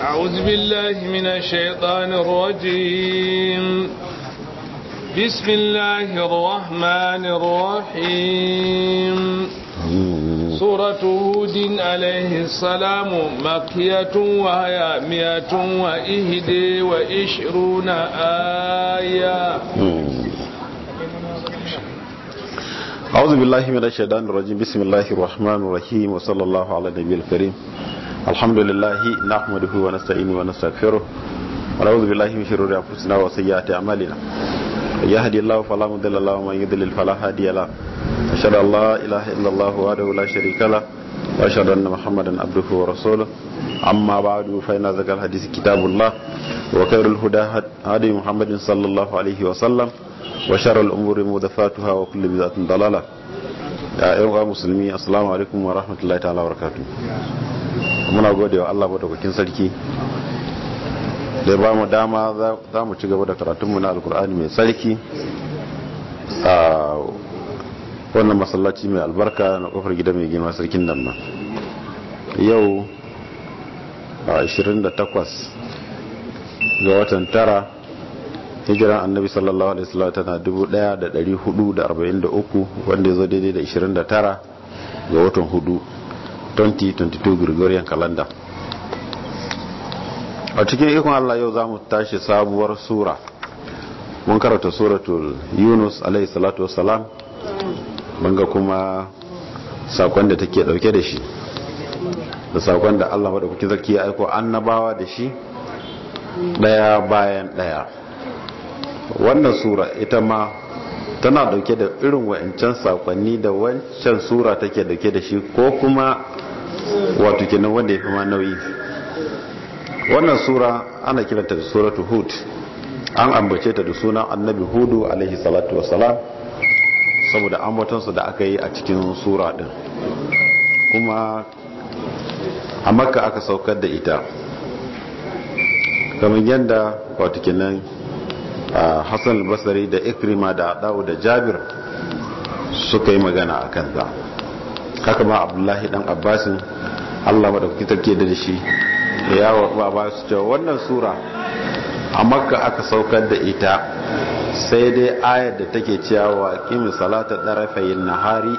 أعوذ بالله من الشيطان الرجيم بسم الله الرحمن الرحيم سورة هود عليه السلام مكية وهي مئة وإهدي وإشرون آية أعوذ بالله من الشيطان الرجيم بسم الله الرحمن الرحيم وصلى الله على النبي الكريم الحمد لله نحمده ونستعينه ونستغفره ونعوذ بالله من شرور أنفسنا وسيئات أعمالنا يهدي الله فلا مضل له ومن يضلل فلا هادي له أشهد أن لا إله إلا الله وحده لا شريك له وأشهد أن محمدا عبده ورسوله أما بعد فإن ذكر الحديث كتاب الله وخير الهدى هدي محمد صلى الله عليه وسلم وشر الأمور محدثاتها وكل بدعة ضلالة يا أيها المسلمين السلام عليكم ورحمة الله تعالى وبركاته muna gode wa Allah madaukakin sarki da ba mu dama za mu ci gaba da karatunmu na alkur'ani mai sarki a wannan masallaci mai albarka na kofar gida mai gina sarkin nan ma yau a 28 ga watan tara hijiran annabi sallallahu alaihi wasallam tana 1443 wanda ya zo daidai da 29 ga watan hudu 2022 Gregorian calendar a cikin ikon Allah yau za mu tashi sabuwar sura mun karanta suratul yunus alaihi salatu wassalam banga kuma sakon da take dauke da shi da sakon da Allah madaukakin sarki ya aiko annabawa da shi daya bayan daya wannan sura ita ma tana dauke da irin wa'ancan sakonni da wancan sura take dauke da shi ko kuma wato kenan wanda ya fi ma nauyi wannan sura ana kiranta da suratu hud an ambace ta da sunan annabi hudu alaihi salatu wassalam saboda ambatonsa da aka yi a cikin sura din kuma a makka aka saukar da ita kamar yadda wato kenan hassan albasari da ikrima da adawu da jabir suka yi magana a kanta haka ma abdullahi dan abbasin allah maɗauki tarke da shi da yawon ba su cewa wannan sura a makka aka saukar da ita sai dai ayar da take cewa kimi salata ɗarafayin nahari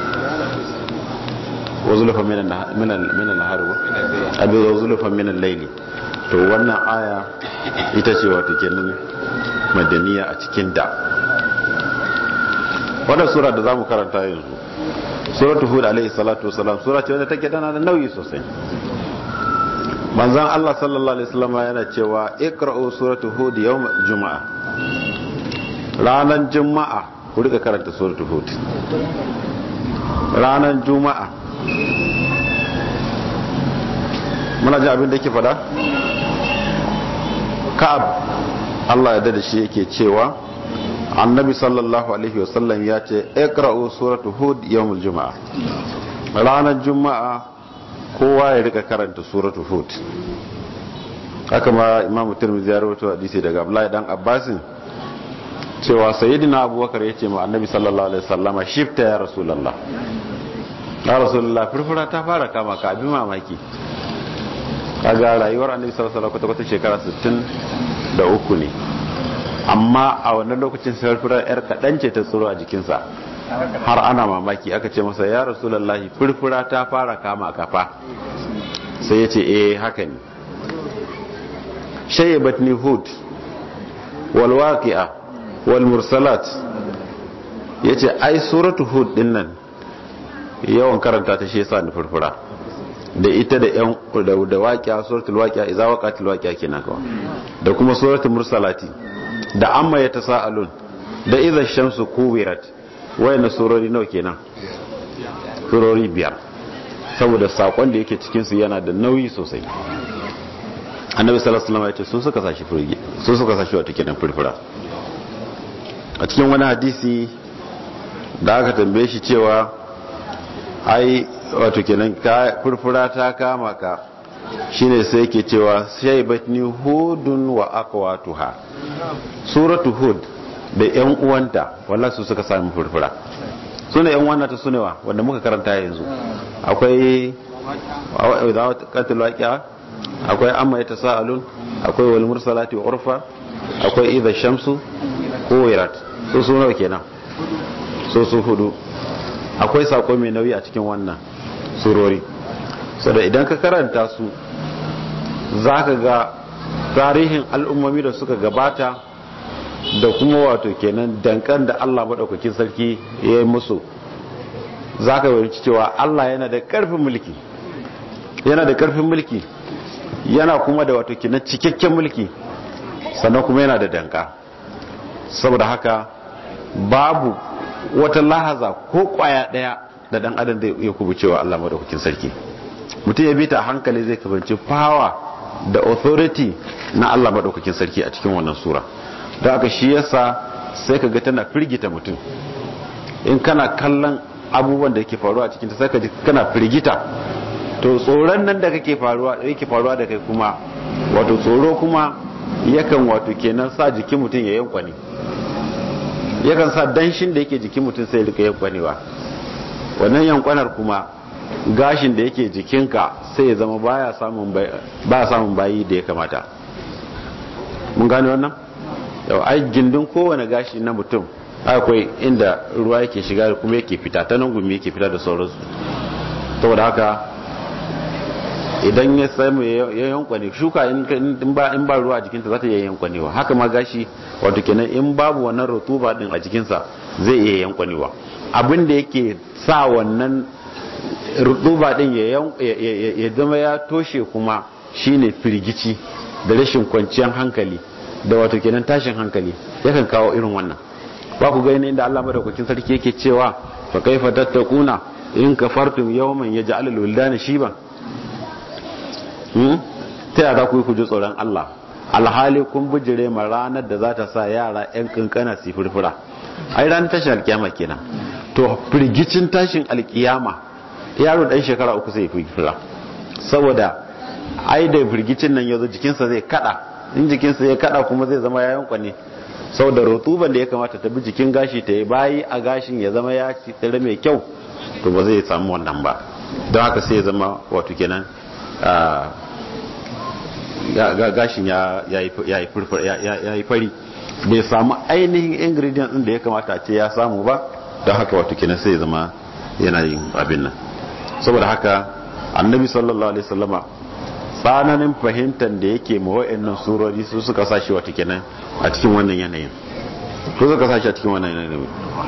wazulufa minan nahari abin wazulufa minan laili to wannan aya ita ce wata kenan madaniya a cikin da wannan sura da za mu karanta yanzu suratu hud alaihi salatu wasalam sura ce wanda take tana da nauyi sosai manzon Allah sallallahu alaihi wasallam yana cewa iqra'u suratu hud yawm juma'a ranan juma'a ku rika karanta suratu hud ranan juma'a muna ji abin da yake fada ka'ab Allah ya da shi yake cewa annabi sallallahu alaihi wasallam ya ce iqra'u suratu hud yawmul juma'a ranar juma'a kowa ya rika karanta suratu hud haka ma imam tirmidhi ya rawaito hadisi daga abdullahi dan abbasin cewa sayyidina abubakar ya ce ma annabi sallallahu alaihi wasallama shifta ya rasulullah ya rasulullah furfura ta fara kama ka abin mamaki kaga rayuwar annabi sallallahu alaihi wasallam kwata shekara 63 ne amma a wannan lokacin furfura yar kadan ce ta tsoro a jikinsa har ana mamaki aka ce masa ya rasulullahi furfura ta fara kama kafa sai ya ce eh haka ne shayyabatni hud wal waqi'a wal mursalat yace ai suratu hud din nan yawan karanta ta shi yasa ni furfura da ita da yan da waqi'a suratul waqi'a idza waqatil waqi'a kenan kawai da kuma suratul mursalati da amma yatasaalun da idza shamsu kuwirat wayannan surori nawa kenan surori biyar saboda sakon da yake cikin su yana da nauyi sosai annabi sallallahu alaihi wasallam ya ce su suka sashi furge su suka sashi wata kenan furfura a cikin wani hadisi da aka tambaye shi cewa ai wato kenan ka furfura ta kama ka shine sai yake cewa shaybatni hudun wa aqwatuha suratu hud da yan uwanta wallahi su suka sami furfura sune yan uwanta ta sunewa wanda muka karanta yanzu akwai idza qatil waqi'a akwai amma ya tasa'alun akwai wal mursalati urfa akwai idha shamsu kuwirat su su nawa kenan su su hudu akwai sako mai nauyi a cikin wannan surori saboda idan ka karanta su zaka ga tarihin al'ummomi da suka gabata da kuma wato kenan dankan da Allah madaukakin sarki ya yi musu zaka yi cewa Allah yana da karfin mulki yana da karfin mulki yana kuma da wato kenan cikakken mulki sannan kuma yana da danka saboda haka babu wata lahaza ko kwaya daya da dan adam zai iya kubucewa Allah madaukakin sarki mutum ya bi ta hankali zai kabanci power da authority na Allah madaukakin sarki a cikin wannan sura da haka shi yasa sai ka ga tana firgita mutum in kana kallon abubuwan da yake faruwa a cikin ta sai ka ji kana firgita to tsoron nan da kake faruwa yake faruwa da kai kuma wato tsoro kuma yakan wato kenan sa jikin mutum ya yankwane yakan sa danshin da yake jikin mutum sai rika yankwanewa wannan yankwanar kuma gashin da yake jikinka sai ya zama baya samun baya samun bayi da ya kamata mun gane wannan yau ai gindin kowane gashi na mutum akwai inda ruwa yake shiga kuma yake fita ta nan gumi yake fita da sauransu saboda haka idan ya samu ya yankwane shuka in ba ruwa a jikinta za ta iya yankwanewa haka ma gashi wato kenan in babu wannan rutuba din a jikinsa zai iya yankwanewa abin da yake sa wannan rutuba din ya zama ya toshe kuma shine firgici da rashin kwanciyar hankali da wato kenan tashin hankali yakan kawo irin wannan ba ku gani inda Allah madaukakin sarki yake cewa fa kaifa tattakuna in kafartum yawman yaj'alul wildana shiban ta yaya za ku yi ku ji tsoron Allah alhali kun bijire ma ranar da za ta sa yara 'yan kankana su furfura ai ranar tashin alkiyama kenan to firgicin tashin alkiyama yaro dan shekara uku sai furfura saboda ai da firgicin nan yazo jikinsa zai kada in jikinsa ya kada kuma zai zama yayan kwane saboda rutuban da ya kamata ta bi jikin gashi ta yi bayi a gashin ya zama ya tsire mai kyau to ba zai samu wannan ba don haka sai ya zama wato kenan gashin ya yi fari bai samu ainihin ingredient din da ya kamata ce ya samu ba don haka wato kenan sai zama yana yin abin nan saboda haka annabi sallallahu alaihi wasallama tsananin fahimtar da yake ma wa'annan surori su suka sashi wato kenan a cikin wannan yanayin su suka sashi a cikin wannan yanayin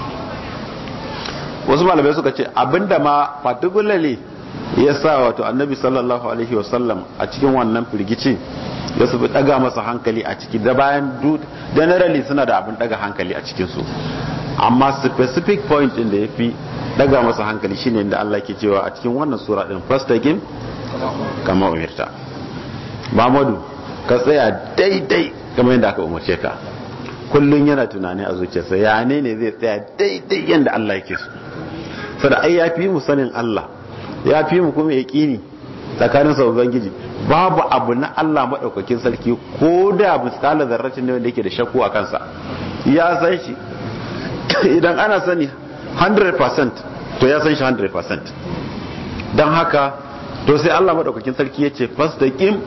wasu malamai suka ce abinda ma particularly ya sa wato annabi sallallahu alaihi wasallam a cikin wannan firgici ya su daga masa hankali a ciki da bayan generally suna da abin daga hankali a cikinsu amma specific point din da ya fi daga masa hankali shine inda Allah ke cewa a cikin wannan sura din fastaqim kama umirta Muhammadu ka tsaya daidai kamar yadda aka umarce ka kullun yana tunani a zuciyarsa ya ne ne zai tsaya daidai yadda Allah yake so sada ai ya fi mu sanin Allah ya fi mu kuma yaƙini tsakanin sa ubangiji babu abu na Allah madaukakin sarki ko da miskala zarratin ne wanda yake da shakku a kansa ya san shi idan ana sani 100% to ya san shi 100% don haka to sai Allah madaukakin sarki ya ce fastaqim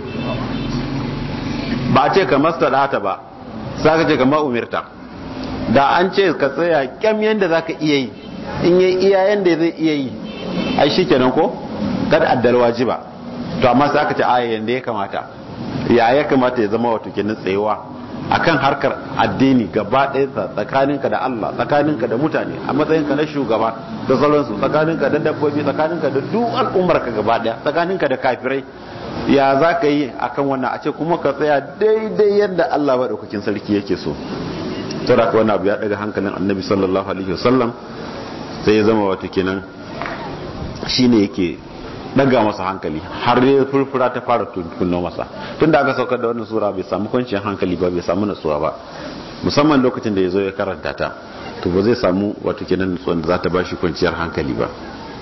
ba ce ka mastadata ba sai ka ce ka umirta da an ce ka tsaya kyam yanda zaka iya yi in yi iya yanda zai iya yi ai shikenan ko kad addal wajiba to amma sai aka ce aya yanda ya kamata ya ya kamata ya zama wato kenan tsayewa akan harkar addini gaba ɗaya tsakaninka da Allah tsakaninka da mutane a matsayinka na shugaba da sauransu tsakaninka da dabbobi tsakaninka da duk al'ummarka gaba ɗaya tsakaninka da kafirai ya za ka yi akan wannan a ce kuma ka tsaya daidai yadda Allah maɗaukakin sarki yake so saboda haka wannan abu ya daga hankalin annabi sallallahu alaihi wasallam sai ya zama wato kenan shine yake daga masa hankali har ya furfura ta fara tunno masa tun da aka saukar da wannan sura bai samu kwanciyar hankali ba bai samu natsuwa ba musamman lokacin da ya zo ya karanta ta to ba zai samu wato kenan natsuwan da za ta bashi kwanciyar hankali ba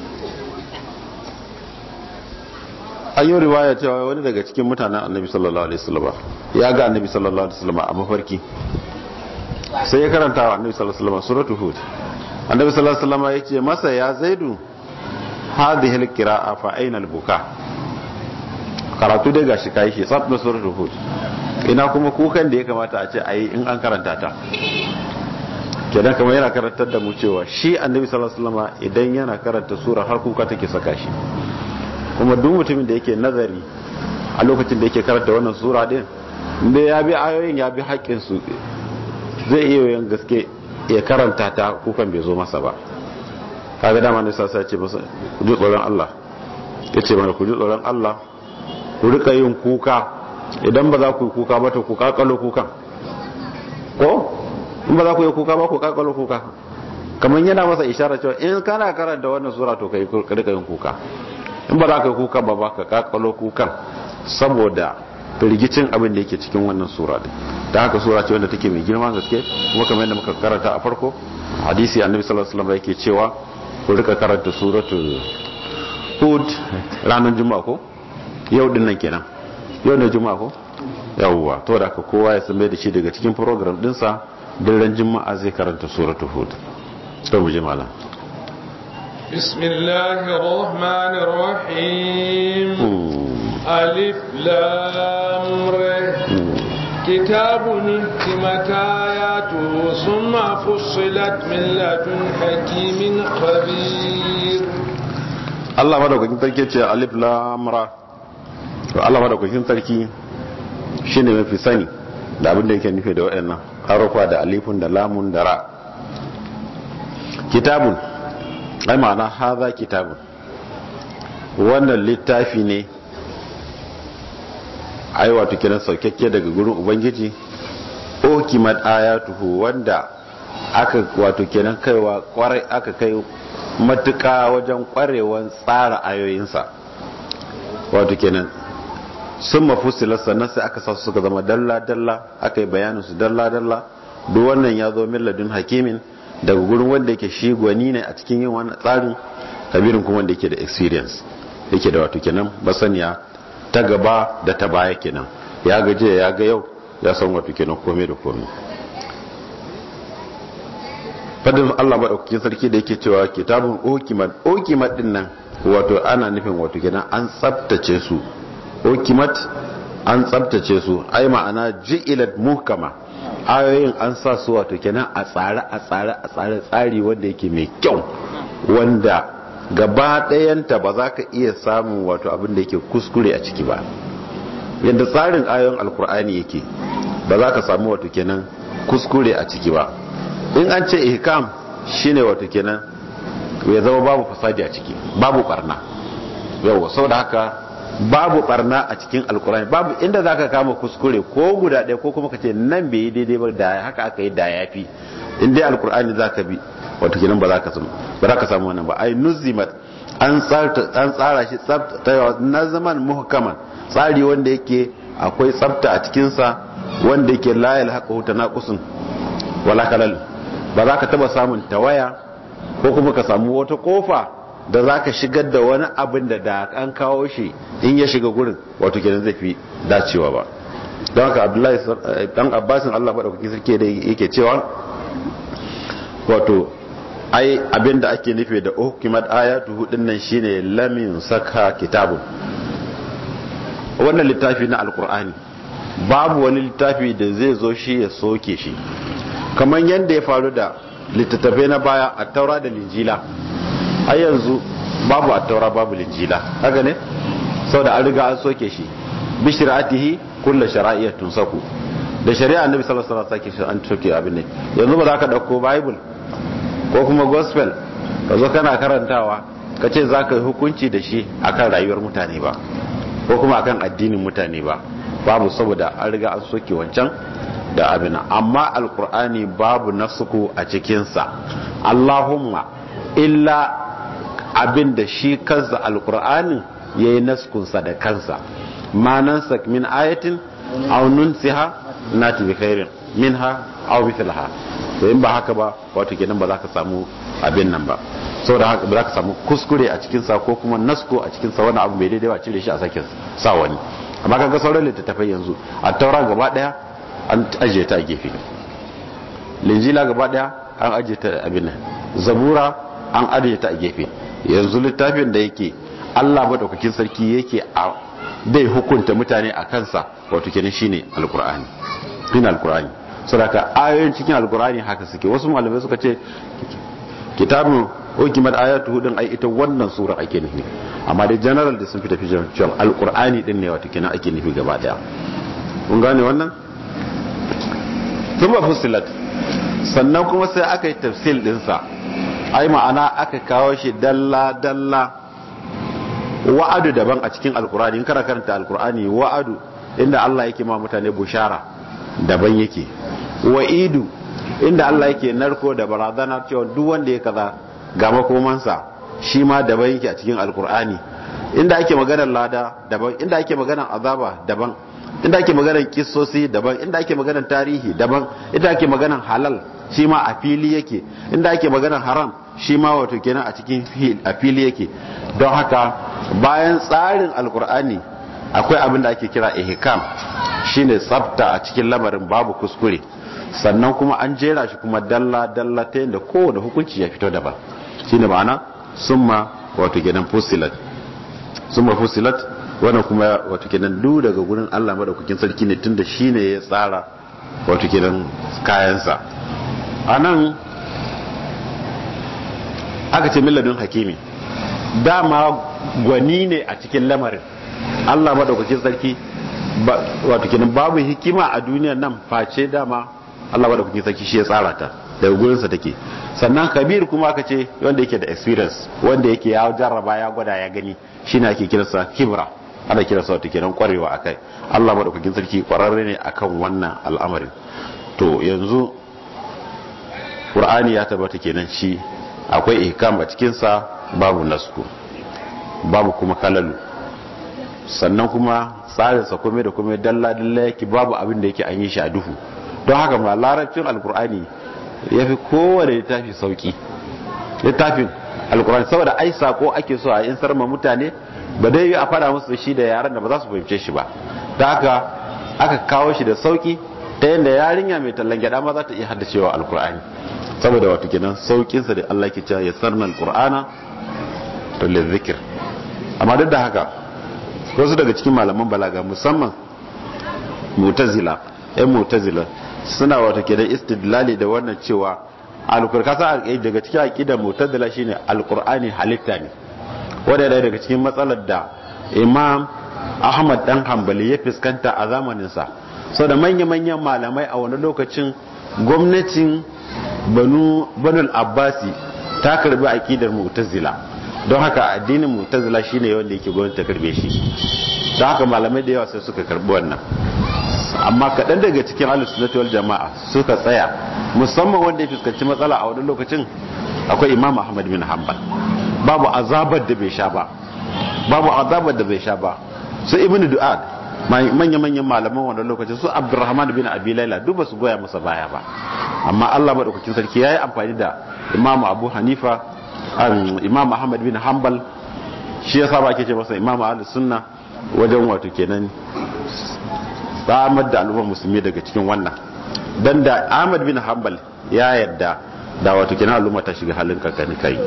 an yi riwaya cewa wani daga cikin mutanen annabi sallallahu alaihi wasallam ya ga annabi sallallahu alaihi wasallam a mafarki sai ya karanta wa annabi sallallahu alaihi wasallam suratul hud annabi sallallahu alaihi wasallam ya ce masa ya zaidu hadhihi alqira'a fa aina albuka karatu dai gashi kai shi tsaf na suratul hud ina kuma kukan da ya kamata a ce ayi in an karanta ta kenan kamar yana karantar da mu cewa shi annabi sallallahu alaihi wasallam idan yana karanta sura har kuka take saka shi kuma duk mutumin da yake nazari a lokacin da yake karanta wannan sura din inda ya bi ayoyin ya bi haƙƙin su zai iya yin gaske ya karanta ta kukan bai zo masa ba kaga dama ne sasa ce masa ku ji tsoron Allah yace mana ku ji tsoron Allah ku rika yin kuka idan ba za ku yi kuka ba to ku kakalo kukan ko in ba za ku yi kuka ba ku kakalo kuka kamar yana masa isharar cewa in kana karanta wannan sura to kai rika yin kuka in ba za ka yi kuka ba ba ka kakalo kukan saboda firgicin abin da yake cikin wannan sura din ta haka sura ce wanda take mai girma gaske kuma kamar yadda muka karanta a farko hadisi annabi sallallahu alaihi wasallam yake cewa ku rika karanta suratul hud ranar juma'a ko yau din nan kenan yau ne juma'a ko yawwa to da haka kowa ya san da shi daga cikin program dinsa daren juma'a zai karanta suratul hud to mu je malam بسم الله الرحمن الرحيم ألف لام ر كتاب حكمت آياته ثم فصلت من لدن حكيم خبير Allah madaukakin sarki ce alif lam ra to Allah madaukakin sarki shine mafi sani da abin da yake nufi da waɗannan harufa da alifun da lamun da ra kitabun ai ma'ana haza kitabun wannan littafi ne ai wato kiran saukakke daga gurin ubangiji okimat ayatuhu wanda aka wato kenan kaiwa kwarai aka kai matuka wajen kwarewan tsara ayoyinsa wato kenan sun mafusilar sannan sai aka sa su suka zama dalla-dalla aka yi bayanin su dalla-dalla duk wannan ya zo milladin hakimin daga gurin wanda yake shi gwani ne a cikin yin wannan tsarin kabirin kuma wanda yake da experience yake da wato kenan basaniya ta gaba da ta baya kenan ya gaje ya ga yau ya san wato kenan komai da komai fadin Allah madaukakin sarki da yake cewa kitabun okimat okimat din nan wato ana nufin wato kenan an tsaftace su okimat an tsabtace su ai ma'ana ji'ilat muhkama ayoyin an sa su wato kenan a tsare a tsare a tsare tsari wanda yake mai kyau wanda gaba ɗayanta ba za ka iya samun wato abin da yake kuskure a ciki ba yadda tsarin ayoyin alkur'ani yake ba za ka samu wato kenan kuskure a ciki ba in an ce ihkam shine wato kenan ya zama babu fasadi a ciki babu barna yau sau da haka babu barna a cikin alkurani babu inda zaka kama kuskure ko guda ɗaya ko kuma ka ce nan bai yi daidai ba da haka aka yi da ya fi in dai alkurani zaka bi wato kenan ba za ka samu ba za ka samu wannan ba ai nuzimat an tsara an tsara shi tsafta na zaman muhkaman tsari wanda yake akwai tsafta a cikin sa wanda yake la yalhaqu tanaqusun wala kalal ba za ka taba samun tawaya ko kuma ka samu wata kofa da za ka shigar da wani abin da da an kawo shi in ya shiga gurin wato kenan zai fi dacewa ba don haka abdullahi dan abbasin allah maɗaukaki sarki da yake cewa wato ai abin da ake nufi da hukimat ayatu hudun nan shine lamin saka kitabun wannan littafi na alkur'ani babu wani littafi da zai zo shi ya soke shi kamar yadda ya faru da littattafai na baya a taura da linjila a yanzu babu a taura babu linjila haka ne sau da an riga an soke shi bishiratihi kulla shara'iyyar tun saku da shari'a annabi sallallahu alaihi wasallam sake an soke abin ne yanzu ba za ka dauko bible ko kuma gospel ka zo kana karantawa ka ce za ka yi hukunci da shi akan rayuwar mutane ba ko kuma akan addinin mutane ba babu saboda an riga an soke wancan da abin amma alkur'ani babu nasuku a cikinsa allahumma illa abin da shi kansa alkur'ani ya yi naskunsa da kansa manansa min ayatin aunun siha na tafi khairin min ha au mithlaha to in ba haka ba wato kenan ba za ka samu abin nan ba saboda haka ba za ka samu kuskure a cikinsa ko kuma nasko a cikinsa wani abu mai daidai ba cire shi a sake sa wani amma kaga sauran littattafai yanzu a taura gaba daya an ajiye ta a gefe linjila gaba daya an ajiye ta abin nan zabura an ajiye ta a gefe yanzu littafin da yake Allah madaukakin sarki yake a dai hukunta mutane a kansa wato kenan shine alqur'ani shine alqur'ani saboda ayoyin cikin alqur'ani haka suke wasu malamai suka ce kitabun hukimat ayatu hudun ai ita wannan sura ake nufi amma dai general da sun fi tafi cewa alqur'ani din ne wato kenan ake nufi gaba daya kun gane wannan thumma fusilat sannan kuma sai aka yi tafsil dinsa ai ma'ana aka kawo shi dalla dalla wa'adu daban a cikin alkur'ani in kana karanta alkur'ani wa'adu inda Allah yake ma mutane bushara daban yake wa'idu inda Allah yake narko da barazana cewa duk wanda ya kaza ga makomansa shi ma daban yake a cikin alkur'ani inda ake maganar lada daban inda ake maganar azaba daban inda ake maganar kissosi daban inda ake maganar tarihi daban inda ake maganar halal shi ma a fili yake inda ake maganar haram shi ma wato kenan a cikin a fili yake don haka bayan tsarin alkur'ani akwai abin da ake kira ihkam shine tsafta a cikin lamarin babu kuskure sannan kuma an jera shi kuma dalla dalla ta yadda kowane hukunci ya fito daban shine ma'ana summa wato kenan fusilat summa fusilat wannan kuma wato kenan duk daga gurin Allah madaukakin sarki ne tunda shine ya tsara wato kenan kayansa anan aka ce milladun hakimi dama gwani ne a cikin lamarin Allah madaukakin sarki wato kenan babu hikima a duniyar nan face dama Allah madaukakin sarki shi ya tsara ta daga gurinsa take sannan kabir kuma aka ce wanda yake da experience wanda yake ya jarraba ya gwada ya gani shine ake kiransa kibra ana kiransa wato kenan kwarewa akai Allah madaukakin sarki kwararre ne akan wannan al'amarin to yanzu Qur'ani ya tabbata kenan shi akwai ihkam a cikin sa babu nasku babu kuma kalalu sannan kuma tsarinsa kome da kome dalla dalla yake babu abin da yake an yi shi a duhu don haka ma larabcin alkur'ani ya fi kowane littafi sauki littafin alkur'ani saboda ai sako ake so a insar ma mutane ba dai a fada musu shi da yaran da ba za su fahimce shi ba da haka aka kawo shi da sauki ta yadda yarinya mai tallan gyada ma za ta iya haddacewa alkur'ani saboda wato kenan saukinsa da Allah ke cewa ya sarna alkur'ana to zikir amma duk da haka wasu daga cikin malaman balaga musamman mutazila yan mutazila suna wata ke da istidlali da wannan cewa alkurkasa daga cikin aqidar mutazila shine alqur'ani halitta ne wanda da daga cikin matsalar da imam ahmad dan hanbali ya fuskanta a zamanin sa so da manya-manyan malamai a wani lokacin gwamnatin banu banul abbasi ta karbi aqidar mu'tazila don haka addinin mu'tazila shine wanda yake gwamnati ta karbe shi don haka malamai da yawa sai suka karbi wannan amma kaɗan daga cikin alusunnati wal jama'a suka tsaya musamman wanda ya fuskanci matsala a wani lokacin akwai imam ahmad bin hanbal babu azabar da bai sha ba babu azabar da bai sha ba su ibn du'ad manya manyan malaman wannan lokacin su abdurrahman bin abi laila duk ba su goya masa baya ba amma Allah madaukakin sarki yayi amfani da imam abu hanifa imam ahmad bin hanbal shi yasa ba ake ce masa imam ahlus sunna wajen wato kenan samar da al'ummar musulmi daga cikin wannan dan da ahmad bin hanbal ya yadda da wato kenan al'umma ta shiga halin kankani kai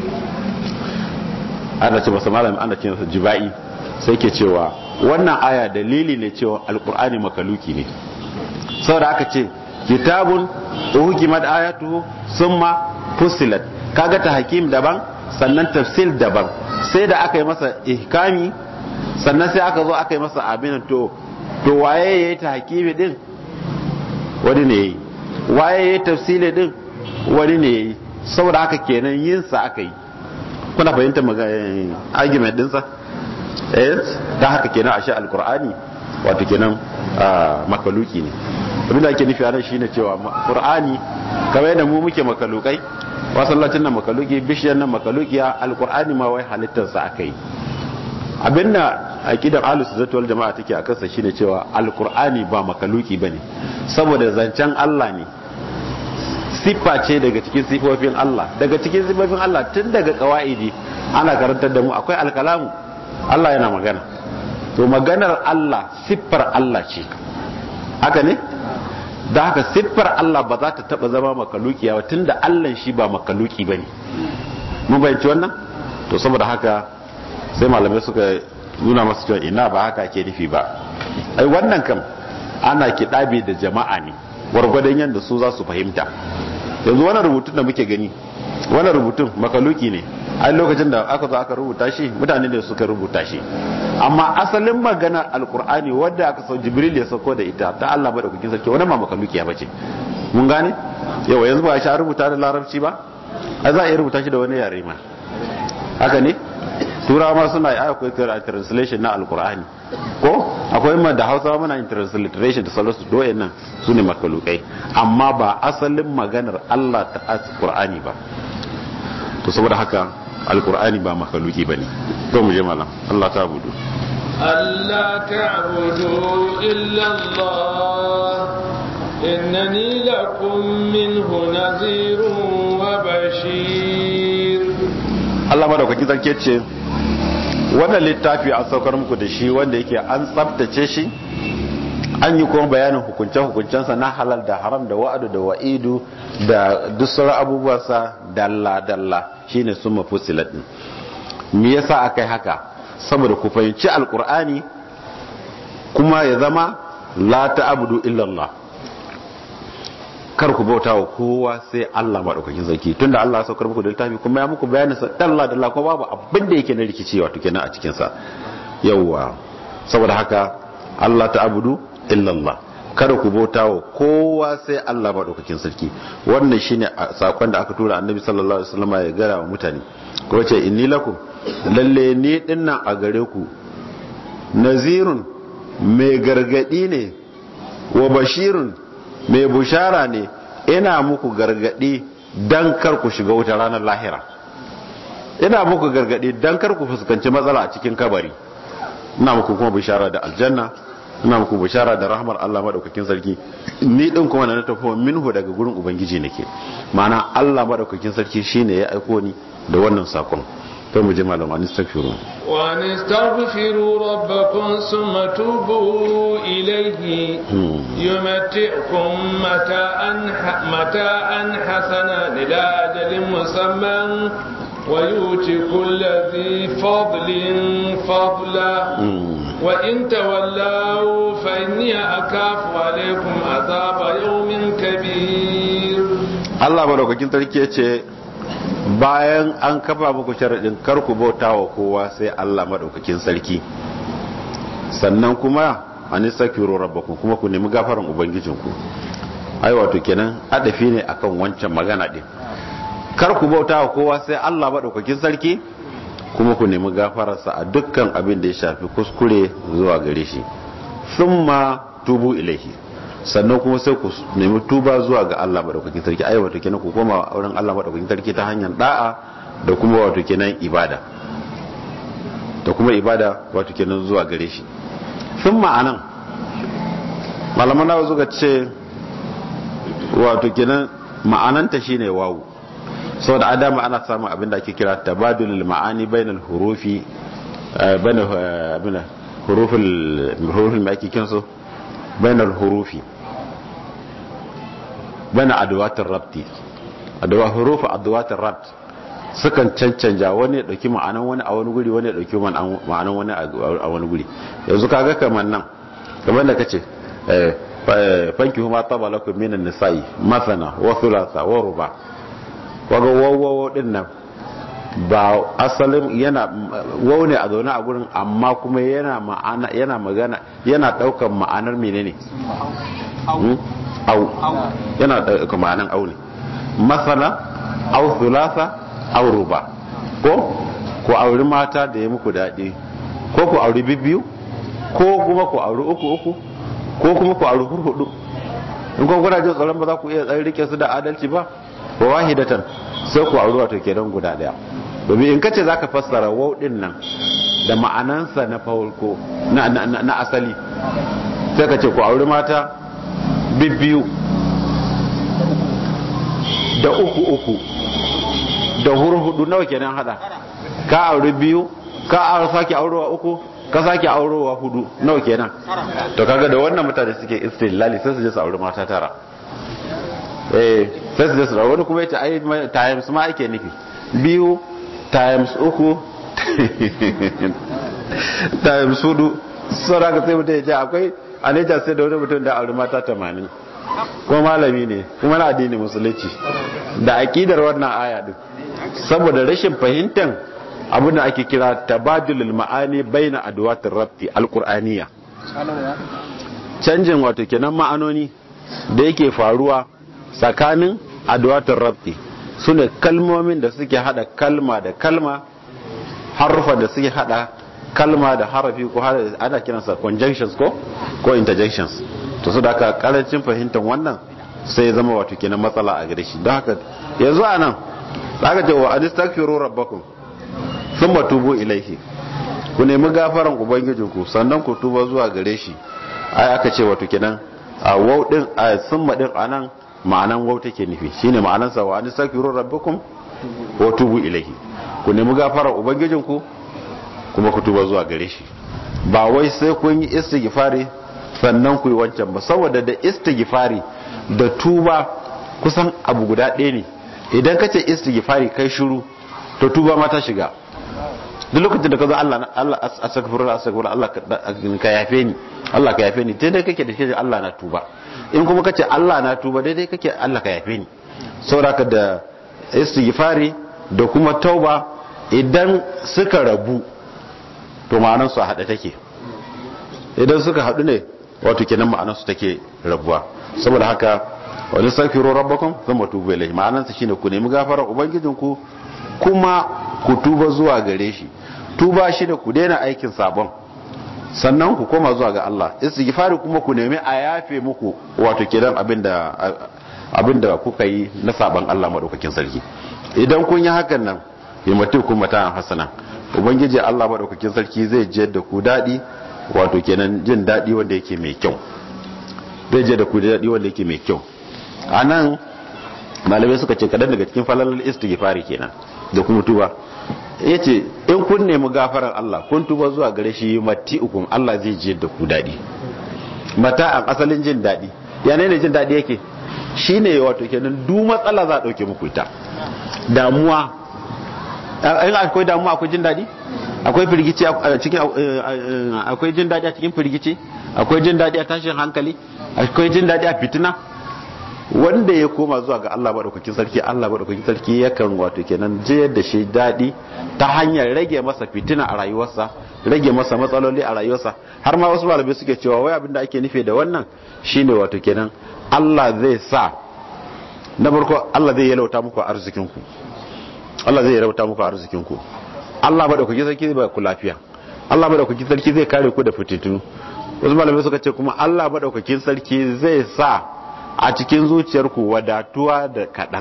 ana ce masa malam ana ce masa jiba'i sai ke cewa wannan aya dalili ne cewa alqur'ani makaluki ne saboda aka ce kitabun uhukimat ayatuhu summa fusilat kaga ta hakim daban sannan tafsil daban sai da aka yi masa ihkami sannan sai aka zo aka yi masa abin to to waye ya yi ta hakimi din wani ne ya yi waye ya yi tafsili din wani ne ya yi saboda haka kenan yinsa aka yi kuna fahimta argument dinsa eh da haka kenan a sha alkur'ani wato kenan makaluki ne abin da ake nufi a nan shine cewa qur'ani kamar yadda mu muke makalukai wasallacin nan makaluki bishiyar nan makalukiya alkur'ani ma wai halittarsa aka yi abinda aqidar ahlus sunnah wal jamaa take a kansa shine cewa alqur'ani ba makaluki bane saboda zancen Allah ne siffa ce daga cikin sifofin Allah daga cikin sifofin Allah tun daga kawaidi ana karantar da mu akwai alkalamu Allah yana magana to maganar Allah siffar Allah ce haka ne da haka siffar Allah ba za ta taba zama makalukiya ba tunda Allah shi ba makaluki bane mun bayyana wannan to saboda haka sai malamai suka nuna masu cewa ina ba haka ke nufi ba ai wannan kam ana kiɗabe da jama'a ne gwargwadon yadda su za su fahimta yanzu wannan rubutun da muke gani wannan rubutun makaluki ne ai lokacin da aka zo aka rubuta shi mutane ne suka rubuta shi amma asalin magana alkur'ani wadda aka sau jibril ya sauko da ita ta Allah madaukakin sarki wani ma makaluki ya bace mun gane yawa yanzu ba shi rubuta da larabci ba a za a iya rubuta shi da wani yare ma haka ne turawa ma suna yi akwai translation na alkur'ani ko akwai ma da hausa muna yin transliteration da salasu doyen nan su ne makalukai amma ba asalin maganar allah ta alkur'ani ba to saboda haka alkur'ani ba makaluki ba ne to mu je malam allah ta budu Allah ta'budu illa Allah innani lakum minhu nazirun wa bashir Allah madaukaki zarke ce wannan littafi an saukar muku da shi wanda yake an tsabtace shi an yi kuma bayanin hukunce-hukuncensa na halal da haram da wa'adu da wa'idu da duk sauran abubuwansa dalla-dalla shine sun mafi silatin me yasa aka yi haka saboda ku fahimci alkur'ani kuma ya zama la ta'budu illallah kar ku bauta wa kowa sai Allah maɗaukakin sarki tunda Allah ya saukar muku da littafi kuma ya muku bayanin sa dalla dalla kuma babu abin da yake na rikici wato kenan a cikin sa yawa saboda haka Allah ta'budu illa Allah kada ku bauta wa kowa sai Allah maɗaukakin sarki wannan shine sakon da aka tura Annabi sallallahu alaihi wasallam ya gara wa mutane ko ce inni lakum lalle ni dinnan a gare ku nazirun mai gargadi ne wa bashirun mai bushara ne ina muku gargadi dan kar ku shiga wuta ranar lahira ina muku gargadi dan kar ku fuskanci matsala a cikin kabari ina muku kuma bushara da aljanna ina muku bushara da rahmar Allah madaukakin sarki ni din kuma na tafi minhu daga gurin ubangiji nake ma'ana Allah madaukakin sarki shine ya aiko ni da wannan sakon to mu je malam an istaghfiru wa nastaghfiru rabbakum thumma tubu ilayhi yumati'ukum mata'an mata'an hasana ila ajalin musamman wa yuti kulli dhi fadlin fadla wa in tawallaw fa inni akafu alaykum azaba yawmin kabir Allah madaukakin sarki yace bayan an kafa muku sharaɗin kar ku bauta wa kowa sai Allah maɗaukakin sarki sannan kuma an istaghfiru rabbakum kuma ku nemi gafaran ubangijinku ai wato kenan adafi ne akan wancan magana din kar ku bauta wa kowa sai Allah maɗaukakin sarki kuma ku nemi gafararsa a dukkan abin da ya shafi kuskure zuwa gare shi thumma tubu ilaihi sannan kuma sai ku nemi tuba zuwa ga Allah madaukakin sarki ai wato kenan ku koma wurin Allah madaukakin sarki ta hanyar da'a da kuma wato kenan ibada da kuma ibada wato kenan zuwa gare shi sun ma'anan malaman nawa zuga ce wato kenan ma'ananta shine wawu saboda adama ana samun abin da ake kira tabadulul ma'ani bainal hurufi bainal hurufil hurufil ma ake kinsu bainal hurufi bana adawatin rabti adawa hurufa adawatin rabt sukan cancanja wani ya dauki ma'anan wani a wani guri wani ya dauki ma'anan wani a wani guri yanzu kaga kamar nan kamar da kace fanki huma taba lakum minan nisa'i masana wa thulatha wa ruba kaga wawawo din nan ba asalin yana wau ne a zaune a gurin amma kuma yana ma'ana yana magana yana daukan ma'anar menene au yana daukan ma'anar au ne masana au thulatha au ruba ko ku auri mata da ya muku daɗi ko ku auri bibbiyu ko kuma ku auri uku uku ko kuma ku auri hurhudu in kun kuna jin tsoron ba za ku iya tsaye rike su da adalci ba wa wahidatan sai ku auri wato kenan guda daya domin in kace zaka fassara wau din nan da ma'anansa na farko na na asali sai ka ce ku auri mata bibbiyu da uku uku da hurhudu nawa kenan hada ka auri biyu ka auri sake aurewa uku ka sake aurewa hudu nawa kenan to kaga da wannan mutane suke istilali sai su je su auri mata tara eh sai su je su wani kuma yace ai times ma ake nufi biyu times uku ta sudu saura ka sai mutum ya ce akwai a Niger sai da wani mutum da auri mata tamanin kuma malami ne kuma na addini musulunci da akidar wannan aya din saboda rashin fahimtar abin da ake kira tabadulul ma'ani baina adwatir rabti alqur'aniya canjin wato kenan ma'anoni da yake faruwa tsakanin adwatir rabti sune kalmomin da suke hada kalma da kalma harufa da suke hada kalma da harafi ko ana kiransa conjunctions ko ko interjections to su da aka karancin fahimtar wannan sai zama wato kenan matsala a gare shi don haka yanzu a nan aka ce wa anistaghfiru rabbakum thumma tubu ilaihi ku nemi gafaran ubangijinku sannan ku tuba zuwa gare shi ai aka ce wato kenan a wau din a summa din anan ma'anan wau take nufi shine ma'anan sa wa anistaghfiru rabbakum wa tubu ilaihi ku nemi gafaran ubangijinku kuma ku tuba zuwa gare shi ba wai sai kun yi istighfari sannan ku yi wancan ba saboda da istighfari da tuba kusan abu guda ɗaya ne idan ka ce istighfari kai shiru to tuba ma ta shiga duk lokacin da ka zo Allah Allah astaghfirullah astaghfirullah Allah ka yafe ni Allah ka yafe ni daidai kake da shi Allah na tuba in kuma kace Allah na tuba daidai kake Allah ka yafe ni saboda da istighfari da kuma tauba idan suka rabu to ma'anar su a hade take idan suka hadu ne wato kenan ma'anar su take rabuwa saboda haka wani safiru rabbakum thumma tubu ilayhi ma'anar sa shine ku nemi gafarar ubangijinku kuma ku tuba zuwa gare shi tuba shi da ku daina aikin sabon sannan ku koma zuwa ga Allah istighfari kuma ku nemi a yafe muku wato kenan abinda abinda kuka yi na sabon Allah madaukakin sarki idan kun yi hakan nan yamatu kun mata hasana ubangiji Allah madaukakin sarki zai je da ku dadi wato kenan jin dadi wanda yake mai kyau zai je da ku dadi wanda yake mai kyau anan malamai suka ce kadan daga cikin falalar istighfari kenan da kuma tuba ya ce in kun nemi gafarar Allah kun tuba zuwa gare shi mati ukun Allah zai je da ku daɗi mata a asalin jin daɗi yana ne jin daɗi yake shi ne wato kenan du matsala za a ɗauke muku ita damuwa in akwai damuwa akwai jin daɗi akwai firgici a cikin akwai jin daɗi a cikin firgici akwai jin daɗi a tashin hankali akwai jin daɗi a fitina wanda ya koma zuwa ga Allah maɗaukakin sarki Allah maɗaukakin sarki yakan wato kenan jiyar da shi daɗi ta hanyar rage masa fitina a rayuwarsa rage masa matsaloli a rayuwarsa har ma wasu malamai suke cewa wai abin da ake nufi da wannan shine wato kenan Allah zai sa na farko Allah zai yalauta muku arzikinku Allah zai yalauta muku arzikinku Allah maɗaukakin sarki zai ba ku lafiya Allah maɗaukakin sarki zai kare ku da fitintunu wasu malamai suka ce kuma Allah maɗaukakin sarki zai sa a cikin zuciyarku wadatuwa da kaɗan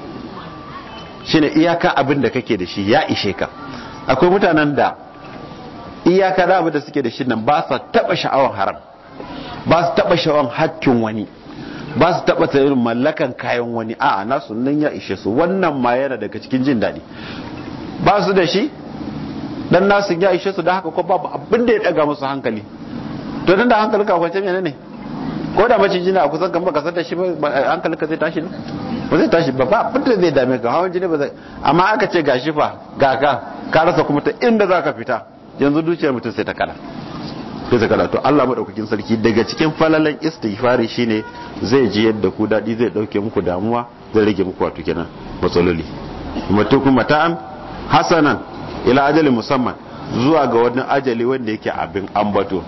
shine iyaka abin da kake da shi ya ishe ka akwai mutanen da iyaka da abin da suke da shi nan ba su taɓa sha'awar haram ba su taɓa sha'awar hakkin wani ba su taɓa tsayin mallakan kayan wani a nasu nan ya ishe su wannan ma yana daga cikin jin daɗi ba su da shi dan nasu ya ishe su da haka ko babu abin da ya ɗaga musu hankali to dan da hankalin ka kwance menene ne ko da macin jini a kusan kan baka san da shi hankali ka zai tashi ne ba zai tashi ba ba abin da zai dame ka hawan jini ba zai amma aka ce ga shi fa ga ka ka rasa kuma ta inda za ka fita yanzu dukiyar mutum sai ta kala sai ta kala to Allah madaukakin sarki daga cikin falalan istighfari shine zai ji yadda ku dadi zai dauke muku damuwa zai rage muku wato kenan matsaloli mutukum mata'an hasanan ila ajalin musamman zuwa ga wani ajali wanda yake abin ambato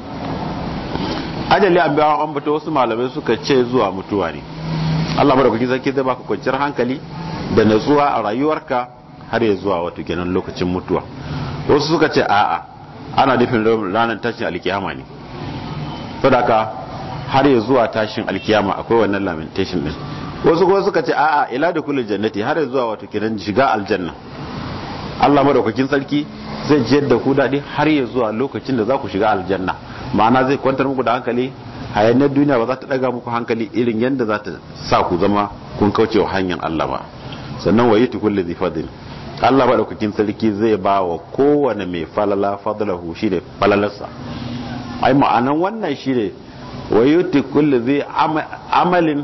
ajali an biya an bata wasu malamai suka ce zuwa mutuwa ne Allah madaukakin sarki zai baka kwanciyar hankali da natsuwa a rayuwarka har ya zuwa wato kenan lokacin mutuwa wasu suka ce a'a ana nufin ranar tashin alkiyama ne sadaka har ya zuwa tashin alkiyama akwai wannan lamentation din wasu kuma suka ce a'a ila da kullu jannati har ya zuwa wato kenan shiga aljanna Allah madaukakin sarki zai jiyar da ku daɗi har ya zuwa lokacin da za ku shiga aljanna ma'ana zai kwantar muku da hankali hayanar duniya ba za ta ɗaga muku hankali irin yadda za ta sa ku zama kun kauce wa hanyar Allah ba sannan wa yiti kulli zai fadil Allah madaukakin sarki zai ba wa kowane mai falala fadlahu shi ne falalarsa ai ma'anan wannan shi ne wa yiti kulli zai amalin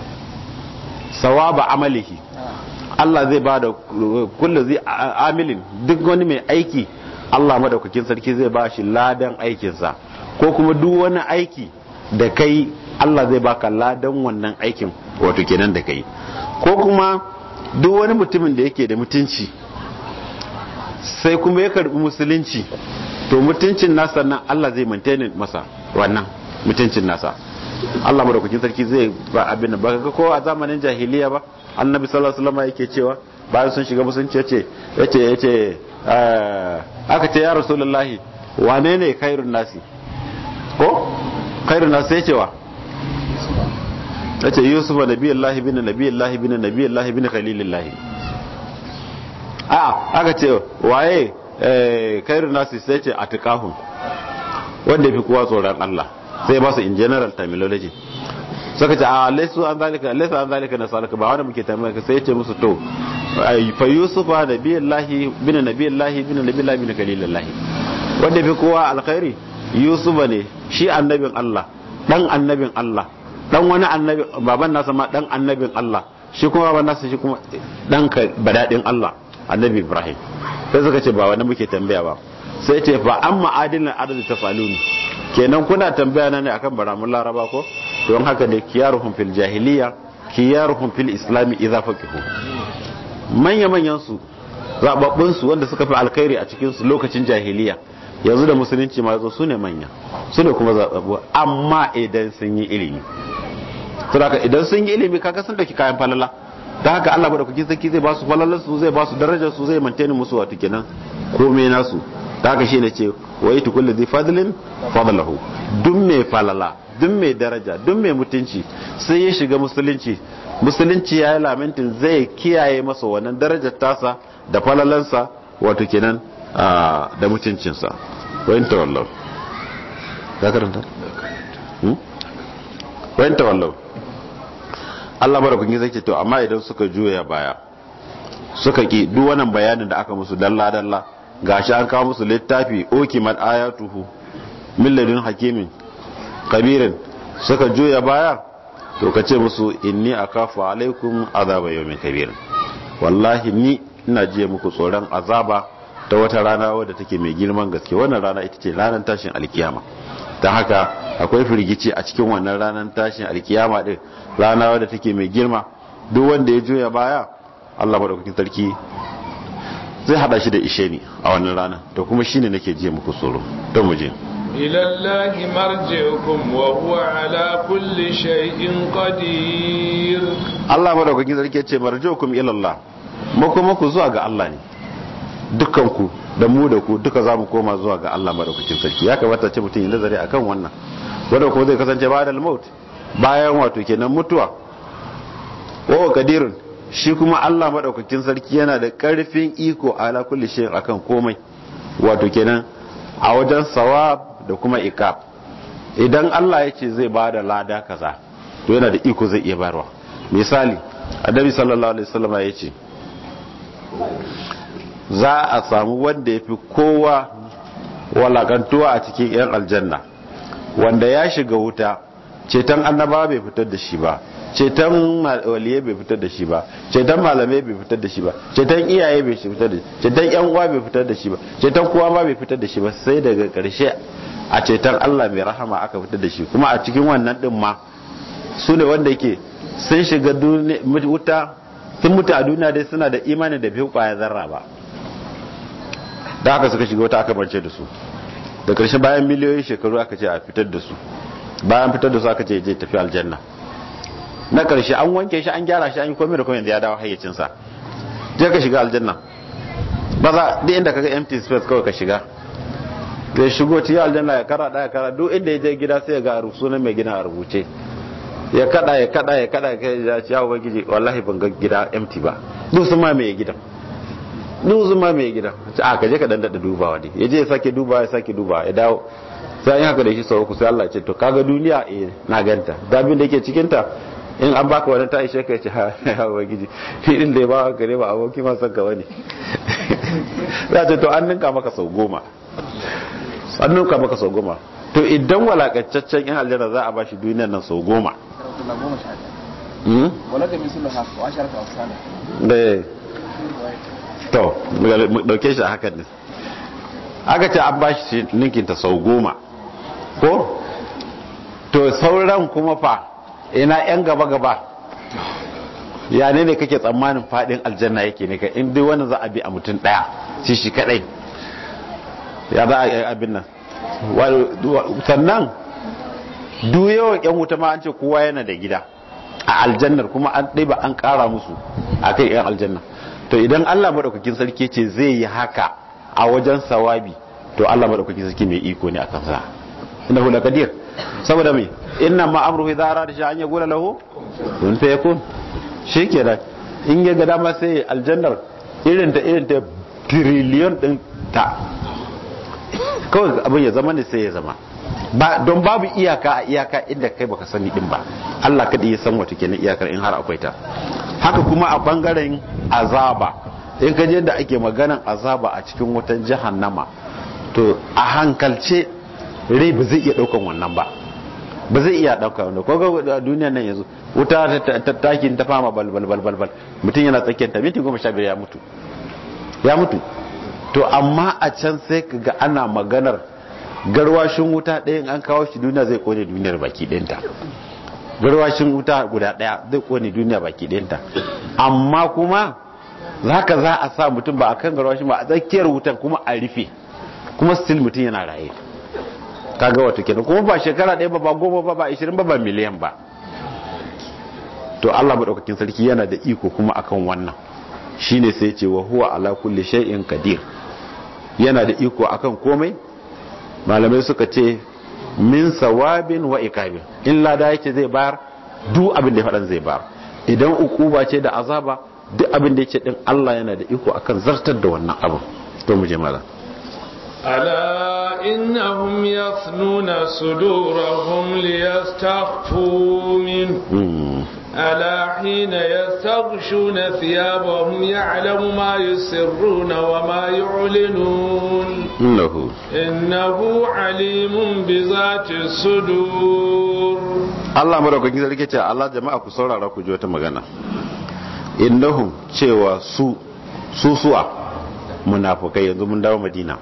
sawaba amalihi Allah zai ba da kullu zai amilin duk wani mai aiki Allah madaukakin sarki zai ba shi ladan aikinsa ko kuma duk wani aiki da kai Allah zai baka ladan wannan aikin wato kenan da kai ko kuma duk wani mutumin da yake da mutunci sai kuma ya karbi musulunci to mutuncin nasa nan Allah zai maintain masa wannan mutuncin nasa Allah madaukakin sarki zai ba abin da baka ko a zamanin jahiliya ba annabi sallallahu alaihi wasallam yake cewa bayan sun shiga musulunci yace yace yace aka ce ya rasulullahi wane ne khairun nasi ko khairun nasi yace wa yace yusuf nabiyullahi bin nabiyullahi bin nabiyullahi bin khalilillahi a aka ce waye khairun nasi sai ce atqahum wanda fi kowa tsoron Allah sai ba su in general terminology suka ce a laisu an zalika laisu an zalika na salaka ba wanda muke tambaya ka sai ya ce musu to fa yusufa nabiyallahi bin nabiyallahi bin nabiyallahi bin kalilallahi wanda fi kowa alkhairi yusufa ne shi annabin Allah dan annabin Allah dan wani annabi baban nasa ma dan annabin Allah shi kuma baban nasa shi kuma dan badadin Allah annabi Ibrahim sai suka ce ba wanda muke tambaya ba sai ce fa amma adilin arzi ta faluni kenan kuna tambaya na ne akan baramun laraba ko don haka ne kiyaruhum fil jahiliya kiyaruhum fil islami idza faqihu manya manyan su zababbun su wanda suka fi alkhairi a cikin su lokacin jahiliya yanzu da musulunci ma zo sune manya sune kuma zababbu amma idan sun yi ilimi saboda idan sun yi ilimi kaga sun dauki kayan falala da haka Allah ba da kuke saki zai ba su falalar su zai ba su darajar su zai maintain musu wato kenan komai nasu da haka shine ce wa yi tukulli zai fadlin fadlahu duk mai falala duk mai daraja duk mai mutunci sai ya shiga musulunci musulunci ya yi lamentin zai kiyaye masa wannan darajar tasa da falalansa wato kenan da mutuncinsa wayin tawallau ka karanta wayin tawallau Allah barakungi zai ce to amma idan suka juya baya suka ki duk wannan bayanin da aka musu dalla dalla gashi an kawo musu littafi okimat ayatuhu milladin hakimin kabirin suka juya baya to ka ce musu inni akafu alaikum azaba yawmin kabir wallahi ni ina jiya muku tsoron azaba ta wata rana wadda take mai girman gaske wannan rana ita ce ranar tashin alkiyama ta haka akwai firgici a cikin wannan ranar tashin alkiyama din rana wadda take mai girma duk wanda ya juya baya Allah madaukakin sarki zai hada shi da ishe ni a wannan rana to kuma shine nake jiya muku tsoro don mu je إلى الله مرجعكم وهو على كل شيء قدير Allah madaukakin sarki ce marji'ukum ila Allah mako mako zuwa ga Allah ne dukkan ku da mu da ku duka zamu koma zuwa ga Allah madaukakin sarki ya kamata ce mutum ya nazari akan wannan wanda kuma zai kasance ba da maut bayan wato kenan mutuwa wa qadirun shi kuma Allah madaukakin sarki yana da karfin iko ala kulli shay'in akan komai wato kenan a wajen sawab da kuma ikab idan Allah ya ce zai bada lada kaza to yana da iko zai iya barwa misali annabi sallallahu alaihi wasallam ya ce za a samu wanda ya fi kowa walakantuwa a cikin 'yan aljanna wanda ya shiga wuta ceton annaba bai fitar da shi ba ceton waliyai bai fitar da shi ba ceton malamai bai fitar da shi ba ceton iyaye bai fitar da shi ceton yan uwa bai fitar da shi ba ceton kowa ma bai fitar da shi ba sai daga karshe a ceton Allah mai rahama aka fitar da shi kuma a cikin wannan din ma su ne wanda yake sun shiga wuta sun mutu a duniya dai suna da imani da bai kwaya zarra ba da haka suka shiga wuta aka bance da su da karshe bayan miliyoyin shekaru aka ce a fitar da su bayan fitar da su aka ce je tafi aljanna na karshe an wanke shi an gyara shi an yi komai da komai da ya dawo hayyacinsa je ka shiga aljanna ba za duk inda kaga empty space kawai ka shiga zai shigo cikin aljanna ya kara daya kara duk inda ya je gida sai ya ga sunan mai gina a rubuce ya kada ya kada ya kada ya ce ya ubangiji wallahi ban ga gida empty ba duk sun ma mai gidan duk sun ma mai gidan a ka je ka dan dada dubawa ne ya je ya sake dubawa ya sake dubawa ya dawo sai an haka da shi sau uku sai Allah ya ce to kaga duniya eh na ganta da abin da yake cikin ta in an baka wani ta ishe ka ce ha ubangiji fi din da ya ba gare ba aboki ma san ka wani za ce to an ninka maka sau goma an ninka maka sau goma to idan walakancaccen yan aljanna za a ba shi duniyar nan sau goma to dauke shi a hakan ne aka ce an bashi ninkinta sau goma ko to sauran kuma fa ina yan gaba-gaba ya ne ne kake tsammanin fadin aljanna yake ne ka in dai wani za a bi a mutum daya shi shi kadai ya za a yi abin nan sannan duk yawan yan wuta ma an ce kowa yana da gida a aljannar kuma an ɗaiba an ƙara musu a kai yan aljanna to idan allah maɗaukakin sarki ce zai yi haka a wajen sawabi to allah maɗaukakin sarki mai iko ne a kansa inda hula kadir saboda mai inna ma amruhu idza arada shi an yaqula lahu kun fa yakun shikenan in ya ga dama sai aljannar irin ta irin ta trillion din ta kawai abin ya zama ne sai ya zama ba don babu iyaka a iyaka inda kai baka sani din ba Allah kadai ya san wata kenan iyakar in har akwai ta haka kuma a bangaren azaba in ka je da ake maganan azaba a cikin wutan jahannama to a hankalce rai ba zai iya daukan wannan ba ba zai iya dauka wanda ko ga duniya nan yanzu wuta ta takin ta fama bal bal bal bal bal mutum yana tsakiyar ta minti goma sha biyar ya mutu ya mutu to amma a can sai ka ga ana maganar garwashin wuta ɗayan an kawo shi duniya zai kone duniyar baki ɗinta garwashin wuta guda ɗaya zai kone duniya baki ɗinta amma kuma zaka za a sa mutum ba a kan garwashin ba a tsakiyar wutan kuma a rufe kuma still mutum yana raye kaga wato kenan kuma ba shekara ɗaya ba ba goma ba ba ishirin ba ba miliyan ba to Allah maɗaukakin sarki yana da iko kuma akan wannan shine sai ce wa huwa ala kulli shay'in qadir yana da iko akan komai malamai suka ce min sawabin wa ikabin in lada yake zai bayar duk abin da ya faɗan zai bayar idan ukuba ce da azaba duk abin da yake din Allah yana da iko akan zartar da wannan abin to mu je malam ألا إنهم يثنون صدورهم ليستخفوا منه ألا حين يستغشون ثيابهم يعلم ما يسرون وما يعلنون إنه إنه عليم بذات الصدور Allah madaukakin sarki ce Allah jama'a ku saurara ku ji wata magana innahum cewa su su suwa munafukai yanzu mun dawo Madina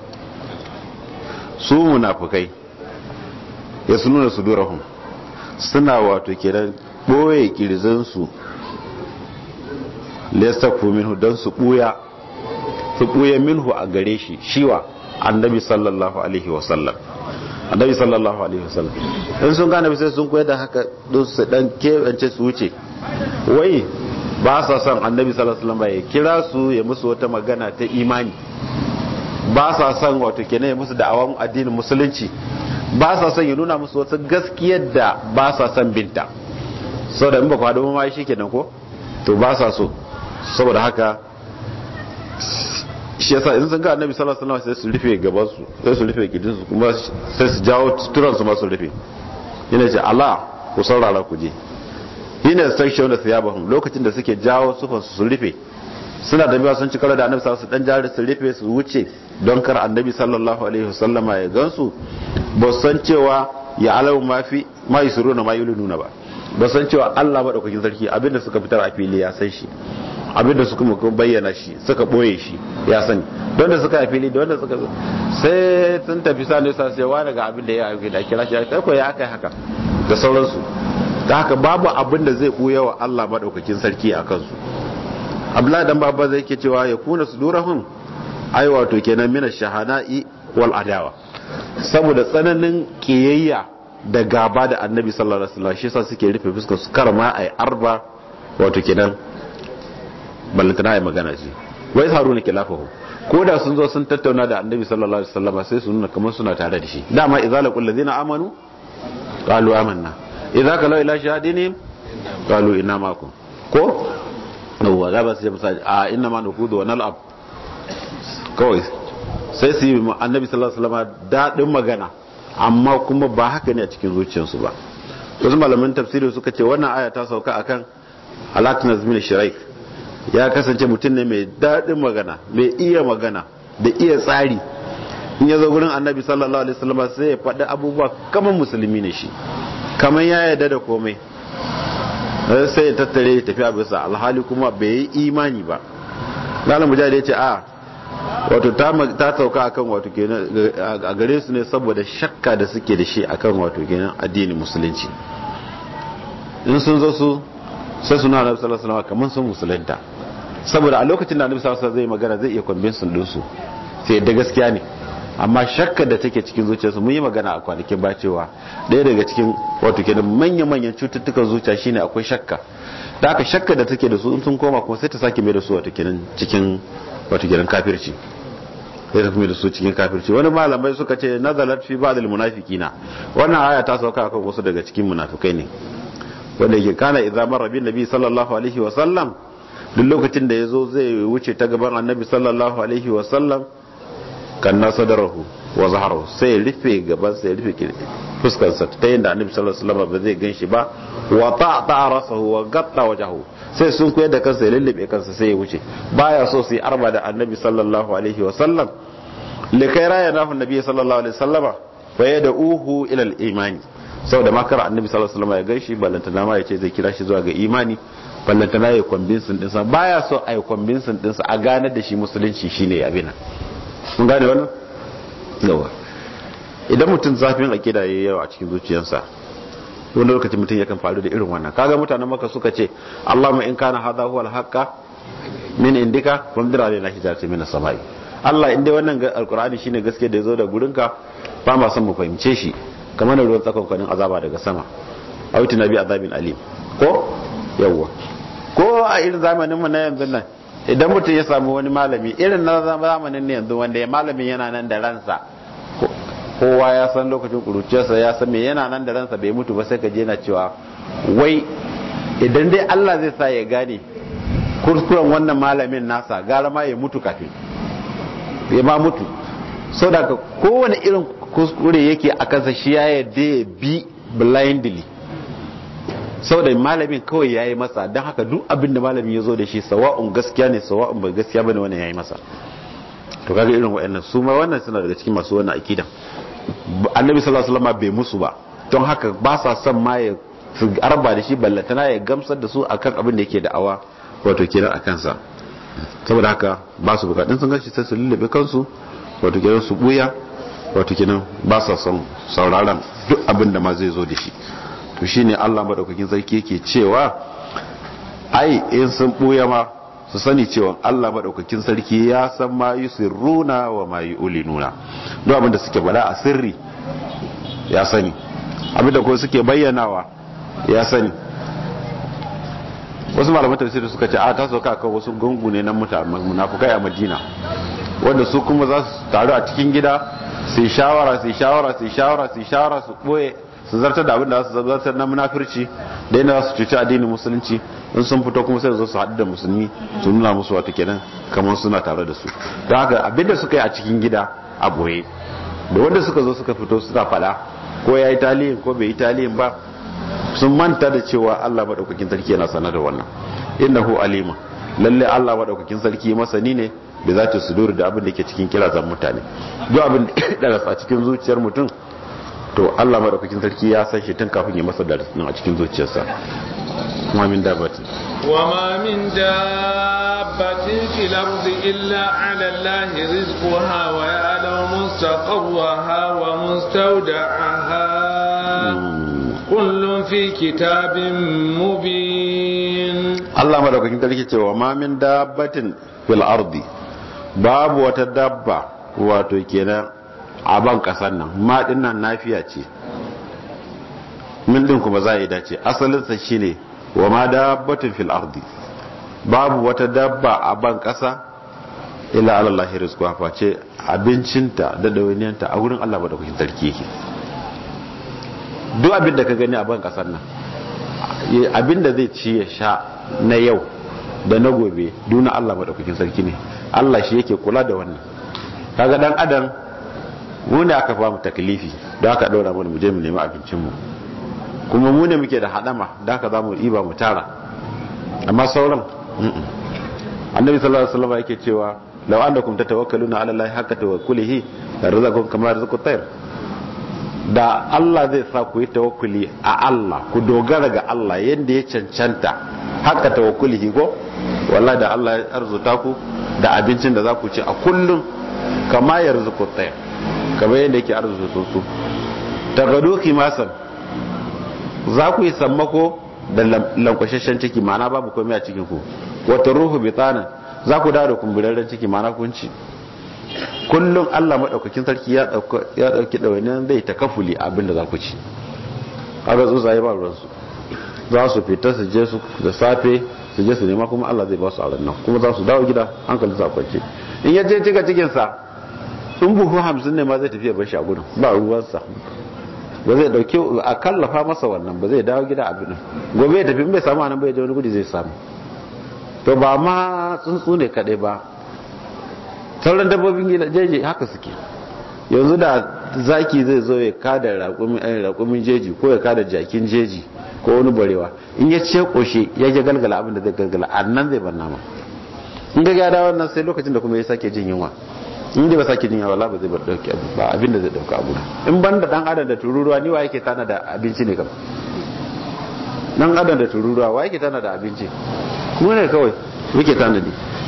su munafukai ya su nuna sudurahum suna wato kenan boye kirzansu lestafu minhu don su buya su buya minhu a gare shi shiwa annabi sallallahu alaihi wasallam annabi sallallahu alaihi wasallam in sun gane sai sun koyar da haka don su dan kebance su wuce wai ba sa son annabi sallallahu alaihi wasallam ya kira su ya musu wata magana ta imani ba sa son wato kenan ya musu da'awan addinin musulunci ba sa son ya nuna musu wasu gaskiyar da ba sa son binta saboda in ba ku haɗu ma shi kenan ko to ba sa so saboda haka shi yasa in sun ga annabi sallallahu alaihi wasallam sai su rufe gaban su sai su rufe gidin su kuma sai su jawo turan su ma su rufe yana ce Allah ku saurara ku je yana section da thiyabahum lokacin da suke jawo sufan su su rufe suna da biya sun ci karo da annabi sallallahu alaihi wasallam dan jari su rufe su wuce don kar annabi sallallahu alaihi wasallama ya gansu ba san cewa ya alamu ma fi ma yusiruna ma yulinuna ba ba san cewa Allah madaukakin sarki abinda suka fitar a fili ya san shi abinda suka muka bayyana shi suka boye shi ya sani don da suka fili don da suka sai sun tafi sa ne sa sai wani ga abin da ya yi da kira shi kai ko ya aka haka da sauransu da haka babu abin da zai buya wa Allah madaukakin sarki a kansu Abdullahi dan babba zai ke cewa ya kuna sudurahum ai wato kenan mina shahana'i wal adawa saboda tsananin kiyayya da gaba da annabi sallallahu alaihi wasallam shi yasa suke rufe fuskar su karma ai arba wato kenan ballantana ai magana ce wai haruna kilafahu ko da sun zo sun tattauna da annabi sallallahu alaihi wasallam sai su nuna kamar suna tare da shi dama idza laqul ladina amanu qalu amanna idza kalau ila shahadini qalu inna ma'akum ko yawwa za ba su ce a inna ma nukudu wa nal'ab kawai sai su yi annabi sallallahu alaihi wasallam daɗin magana amma kuma ba haka ne a cikin zuciyarsu ba wasu malaman tafsiri suka ce wannan aya ta sauka akan alatinaz min shiraik ya kasance mutum ne mai daɗin magana mai iya magana da iya tsari in ya zo gurin annabi sallallahu alaihi wasallam sai ya faɗi abubuwa kamar musulmi ne shi kamar ya yarda da komai sai ya tattare ya tafi a bisa alhali kuma bai yi imani ba lalan mujahid ya ce a wato ta sauka akan wato kenan a gare su ne saboda shakka da suke da shi akan wato kenan addinin musulunci in sun zo su sai suna annabi sallallahu alaihi wasallam kamar sun musulunta saboda a lokacin da annabi sallallahu alaihi wasallam zai magana zai iya convince din su sai da gaskiya ne amma shakka da take cikin zuciyarsu mun yi magana a kwanakin ba cewa ɗaya daga cikin wato kenan manyan manyan cututtukan zuciya shine akwai shakka da aka shakka da take da su in sun koma kuma sai ta sake mai da su wato kenan cikin wato kenan kafirci sai ta kuma da su cikin kafirci wani malamai suka ce nazalat fi ba'd al-munafiqina wannan aya ta sauka akan wasu daga cikin munafikai ne wanda yake kana idza marra bin nabi sallallahu alaihi wa sallam duk lokacin da yazo zai wuce ta gaban annabi sallallahu alaihi wa sallam kan nasadarahu wa zaharahu sai rufe gaban sai rufe fuskar sa ta yanda annabi sallallahu alaihi wa sallam ba zai ganshi ba wa ta'ta rasahu wa gatta wajhahu sai sun koyar da kansa ya lullube kansa sai ya wuce baya so su yi arba da annabi sallallahu alaihi wa sallam likai raya nahu annabi sallallahu alaihi wa sallama fa yad'uhu ila al-imani saboda makar annabi sallallahu alaihi wasallam ya gaishe ballantana ma ya ce zai kira shi zuwa ga imani ballantana ya convincing dinsa baya so a yi convincing dinsa a gane da shi musulunci shine abin mun gane wannan yawa idan mutum zafin akida yayi yawa a cikin zuciyarsa wani lokacin mutum yakan faru da irin wannan kaga mutanen maka suka ce Allahumma in kana hadha huwa al-haqqa min indika famdir alaina hijarati min as-samai Allah in dai wannan alqur'ani shine gaske da yazo da gurinka ba ma son mu fahimce shi kamar da ruwan tsakon kwanin azaba daga sama a wuce na bi azabin alim ko yawwa ko a irin zamanin mu na yanzu nan idan mutum ya samu wani malami irin na zamanin ne yanzu wanda ya malamin yana nan da ransa kowa ya san lokacin kuruciyarsa ya san me yana nan da ransa bai mutu ba sai ka je na cewa wai idan dai Allah zai sa ya gane kuskuren wannan malamin nasa gara ma ya mutu kafin ya ma mutu sau da kowane irin kuskure yake a kansa shi ya yadda ya bi blindly saboda malamin kawai ya yi masa don haka duk abin da malamin ya zo da shi sawa'un gaskiya ne sawa'un bai gaskiya bane wannan ya yi masa to kaga irin wa'annan su ma wannan suna daga cikin masu wannan akidan annabi sallallahu alaihi wasallam bai musu ba don haka ba sa son ma ya su arba da shi ballatana ya gamsar da su akan abin da yake da'awa wato kenan a kansa saboda haka ba su bukatun sun gashi sai su lullube kansu wato kenan su buya wato kenan ba sa son sauraron duk abin da ma zai zo da shi to shine Allah madaukakin sarki yake cewa ai in sun buya ma su sani cewa Allah madaukakin sarki ya san ma yusirruna wa ma yulinuna duk abin da suke bada a sirri ya sani abin da kuma suke bayyanawa ya sani wasu malaman tafsiri suka ce a ta sauka kan wasu gungu ne na munafukai a Madina wanda su kuma za su taru a cikin gida su yi shawara su yi shawara su yi shawara su yi shawara su boye su zartar da abin da su zartar na munafirci da yana su cuci addinin musulunci in sun fito kuma sai zo su haɗu da musulmi su nuna musu wata kenan kamar suna tare da su don haka abin da suka yi a cikin gida a boye da wanda suka zo suka fito suna faɗa ko ya yi taliyin ko bai yi taliyin ba sun manta da cewa Allah maɗaukakin sarki yana sanar da wannan innahu alima lalle Allah maɗaukakin sarki masani ne da za ta suduri da abin da ke cikin kirazan mutane duk abin da a cikin zuciyar mutum to Allah madaukakin sarki ya san shi tun kafin ya masa darasin a cikin zuciyarsa kuma min dabbatin wa ma min dabbatin fil ardi illa ala Allah rizquha wa ya'lamu mustaqarraha wa mustawda'aha kullun fi kitabin mubin Allah madaukakin sarki ce wa ma min dabbatin fil ardi babu wata dabba wato kenan a ban kasan nan ma nan nafiya ce min din kuma za a yi dace asalinsa shine wa ma dabbatin fil ardi babu wata dabba a ban kasa illa alallahi rizqu face abincinta da dawainiyanta a wurin Allah madaukakin sarki yake duk abin da ka gani a ban kasan nan abin da zai ci ya sha na yau da na gobe duna Allah madaukakin sarki ne Allah shi yake kula da wannan kaga dan adam mu ne aka famu taklifi da aka daura mana mu je mu nemi abincin mu kuma mu ne muke da hadama da aka zamu iba mu tara amma sauran annabi sallallahu alaihi wasallam yake cewa law annakum tatawakkaluna ala allahi haqqa tawakkulihi la razaqakum kama razaqu tayr da Allah zai sa ku yi tawakkuli a Allah ku dogara ga Allah yadda ya cancanta haka tawakkulihi ko wallahi da Allah ya arzuta ku da abincin da za ku ci a kullum kama yarzuqu tayr kamar yadda yake arzuta tsuntsu tagadu kimasan za ku yi sammako da lankwashashen ciki ma'ana babu komai a cikin ku wata ruhu bitana za ku dawo da kumburarren ciki ma'ana kunci kullum Allah maɗaukakin sarki ya ɗauki ɗawainiyar zai ta kafuli abin da za ku ci kaga tsuntsaye ba ruwansu za su fita su je su da safe su je su nema kuma Allah zai ba su a nan kuma za su dawo gida hankali sa kwance in ya je cika cikinsa in buhu hamsin ne ma zai tafiya bar shi a gudun ba ruwansa ba zai dauke a kallafa masa wannan ba zai dawo gida abin gobe ya tafi bai samu anan bai je wani gudi zai samu to ba ma tsuntsu ne kadai ba sauran dabbobin gida jeji haka suke yanzu da zaki zai zo ya kada raƙumin jeji ko ya kada jakin jeji ko wani barewa in ya ce koshe ya je galgala abin da zai galgala a nan zai bar nama in ga gada wannan sai lokacin da kuma ya sake jin yunwa in dai ba sake jin yunwa ba zai bar dauki abu ba abin da zai dauka abu in ban da dan adam da tururuwa ni wa yake tana da abinci ne kam dan adam da tururuwa wa yake tana da abinci mu ne kawai muke tanadi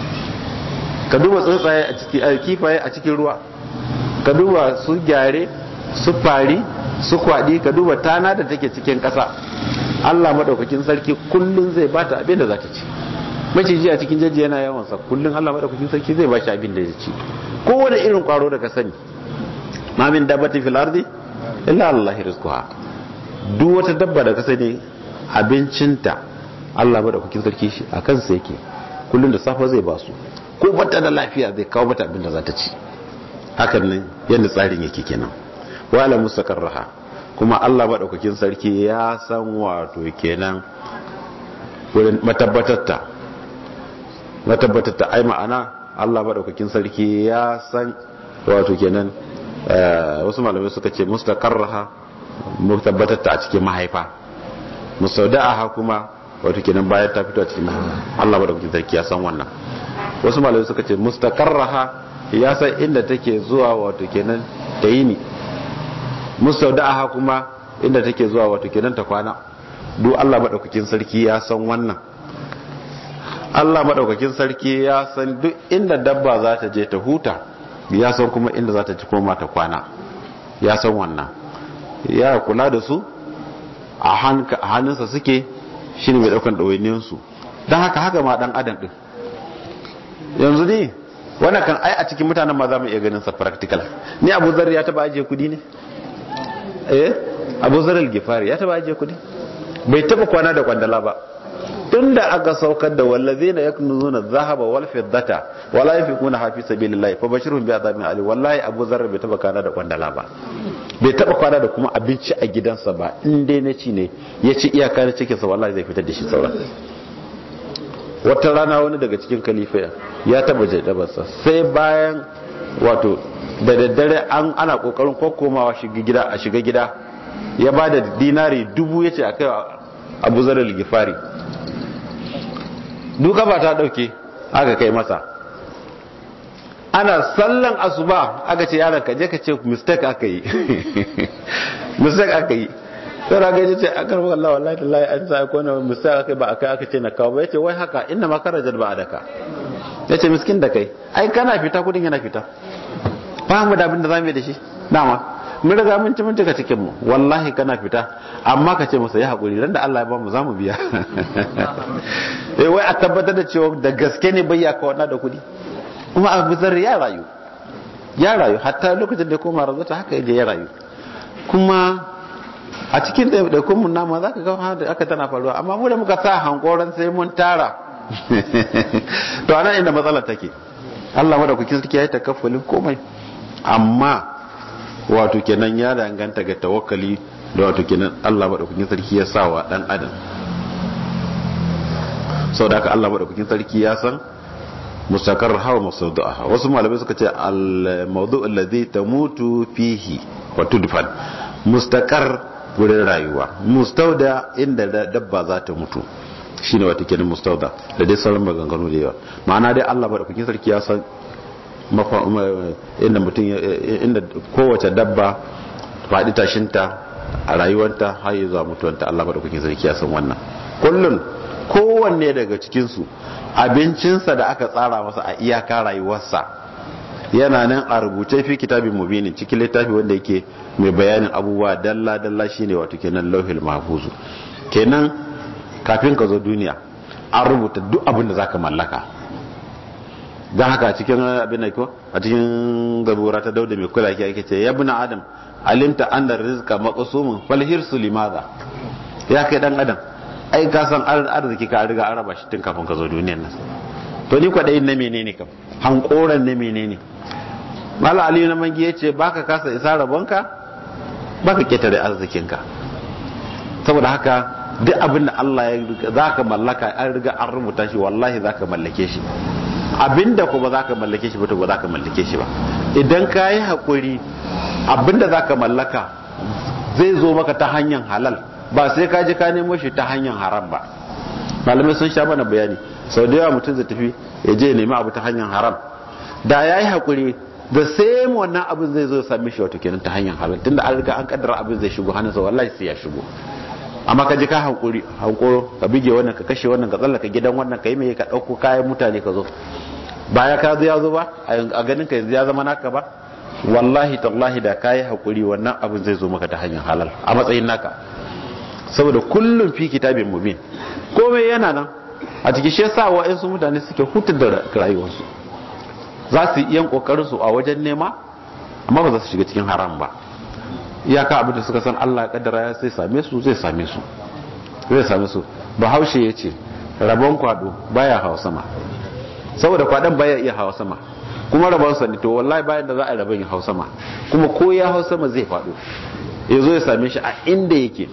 ka duba tsuntsaye a cikin kifaye a cikin ruwa ka duba su gyare su fari su kwadi ka duba tana da take cikin ƙasa Allah madaukakin sarki kullun zai bata abin da za ta ci maciji a cikin jeji yana yawan sa kullun Allah madaukakin sarki zai ba shi abin da ya ci kowane irin kwaro da ka sani ma min dabbati fil ardi illa Allah rizquha duk wata dabba da ka sani abincinta Allah madaukakin sarki shi a kansa yake kullun da safa zai ba su ko bata da lafiya zai kawo mata abin da za ta ci hakan nan yadda tsarin yake kenan wala mustaqarraha kuma Allah madaukakin sarki ya san wato kenan wurin matabbatatta matabbatatta ai ma'ana Allah madaukakin sarki ya san wato kenan wasu malamai suka ce mustaqarraha mutabbatatta a cikin mahaifa musauda'aha kuma wato kenan bayan ta fito a cikin mahaifa Allah madaukakin sarki ya san wannan wasu malamai suka ce mustaqarraha ya san inda take zuwa wato kenan ta yi ni musauda'aha kuma inda take zuwa wato kenan ta kwana duk Allah madaukakin sarki ya san wannan Allah madaukakin sarki ya san duk inda dabba za ta je ta huta ya san kuma inda za ta ci koma ta kwana ya san wannan ya kula da su a hannunsa suke shi ne mai daukan ɗawainiyarsu don haka haka ma ɗan adam ɗin yanzu ne wannan kan ai a cikin mutanen ma za mu iya ganin sa practical ni abu zar ya taba ajiye kudi ne eh abu zar al-gifari ya taba ajiye kudi bai taba kwana da kwandala ba tunda aka saukar da wallazina yaknuzuna dhahaba wal fiddata wala yafiquna hafi sabilillah fa bashirhum bi adhabin ali wallahi abu zar bai taba kwana da kwandala ba bai taba kwana da kuma abinci a gidansa ba in dai na ci ne ya ci iyaka na cikin sa wallahi zai fitar da shi sauran wata rana wani daga cikin kalifa ya taba jadabarsa sai bayan wato da daddare an ana kokarin kokomawa shiga gida a shiga gida ya ba da dinari dubu ya ce a kai abu zarar gifari duka ba ta dauke aka kai masa ana sallan asuba aka ce yaran ka je ka ce mistake aka yi mistake aka yi sai raga ya ce akar wallah wallahi tallahi an sa ko na mistake aka ba aka aka ce na kawo ba yace wai haka inna ma karajar ba adaka yace miskin da kai ai kana fita kudin yana fita ba mu da abin da zamu yi da shi dama mun riga mun ci mun tuka cikin mu wallahi kana fita amma ka ce masa ya hakuri ran da Allah ya ba mu zamu biya eh wai a tabbatar da cewa da gaske ne bai ya ka wannan da kudi kuma Abu Zar ya rayu ya rayu hatta lokacin da ya koma razata haka yaje ya rayu kuma a cikin ɗaiɗaikun mun nama za ka ga da aka tana faruwa amma mu da muka sa hankoran sai mun tara to anan inda matsalar take Allah madaukakin sarki ya yi takaffulin komai amma wato kenan ya danganta ga tawakkali da wato kenan Allah madaukakin sarki ya sa wa dan adam sau da haka Allah madaukakin sarki ya san mustakar hawa masaudu'a wasu malamai suka ce al-mawdu alladhi tamutu fihi wa tudfan mustakar wurin rayuwa mustauda inda dabba za ta mutu shine wata kenan mustauda da dai sauran maganganu da yawa ma'ana dai Allah madaukakin sarki ya san inda mutum inda kowace dabba faɗi tashinta a rayuwarta har zuwa mutuwanta Allah madaukakin sarki ya san wannan kullun kowanne daga cikinsu abincinsa da aka tsara masa a iyaka rayuwarsa yana nan a rubuce fi kitabin mubinin cikin littafi wanda yake mai bayanin abubuwa dalla dalla shine wato kenan lauhil mahfuzu kenan kafin ka zo duniya an rubuta duk abin da zaka mallaka don haka cikin abin da ko a cikin zabura ta dauda mai kula ake ce ya bina adam alimta annar rizqa maqsumun fal hirsu limadha ya kai dan adam ai ka san arziki ka riga an raba shi tun kafin ka zo duniyar nan to ni kwadayin na menene kam hankoran na menene mala ali na mangi yace baka kasa isa rabonka baka ketare arzikinka saboda haka duk abin da Allah ya zaka mallaka an riga an rubuta shi wallahi zaka mallake shi abinda ko ba za ka mallake shi ba to ba za ka mallake shi ba idan ka yi haƙuri abinda za ka mallaka zai zo maka ta hanyar halal ba sai ka ji ka nemo shi ta hanyar haram ba malamai sun sha mana bayani sau da yawa mutum zai tafi ya je nemi abu ta hanyar haram da ya yi haƙuri da sai wannan abin zai zo same shi wato kenan ta hanyar halal tunda an riga an kaddara abin zai shigo hannunsa wallahi sai ya shigo amma ka ji ka hankuri hankoro ka bige wannan ka kashe wannan ka tsallaka gidan wannan ka yi mai ka ɗauko kayan mutane ka zo baya ka zo ya zo ba a ganin ka yanzu ya zama naka ba wallahi tallahi da kayi hakuri wannan abin zai zo maka ta hanyar halal a matsayin naka saboda kullum fi kitabin mubin komai yana nan a cikin shi yasa wa'ansu mutane suke hutar da rayuwarsu za su yi yan kokarin su a wajen nema amma ba za su shiga cikin haram ba iyaka abin da suka san Allah ya kaddara ya sai same su zai same su zai same su bahaushe ya ce rabon kwado baya hawa sama saboda kwadon baya iya hawa sama kuma rabon sa ne to wallahi bayan da za a rabon ya hawa sama kuma ko ya hawa sama zai fado ya zo ya same shi a inda yake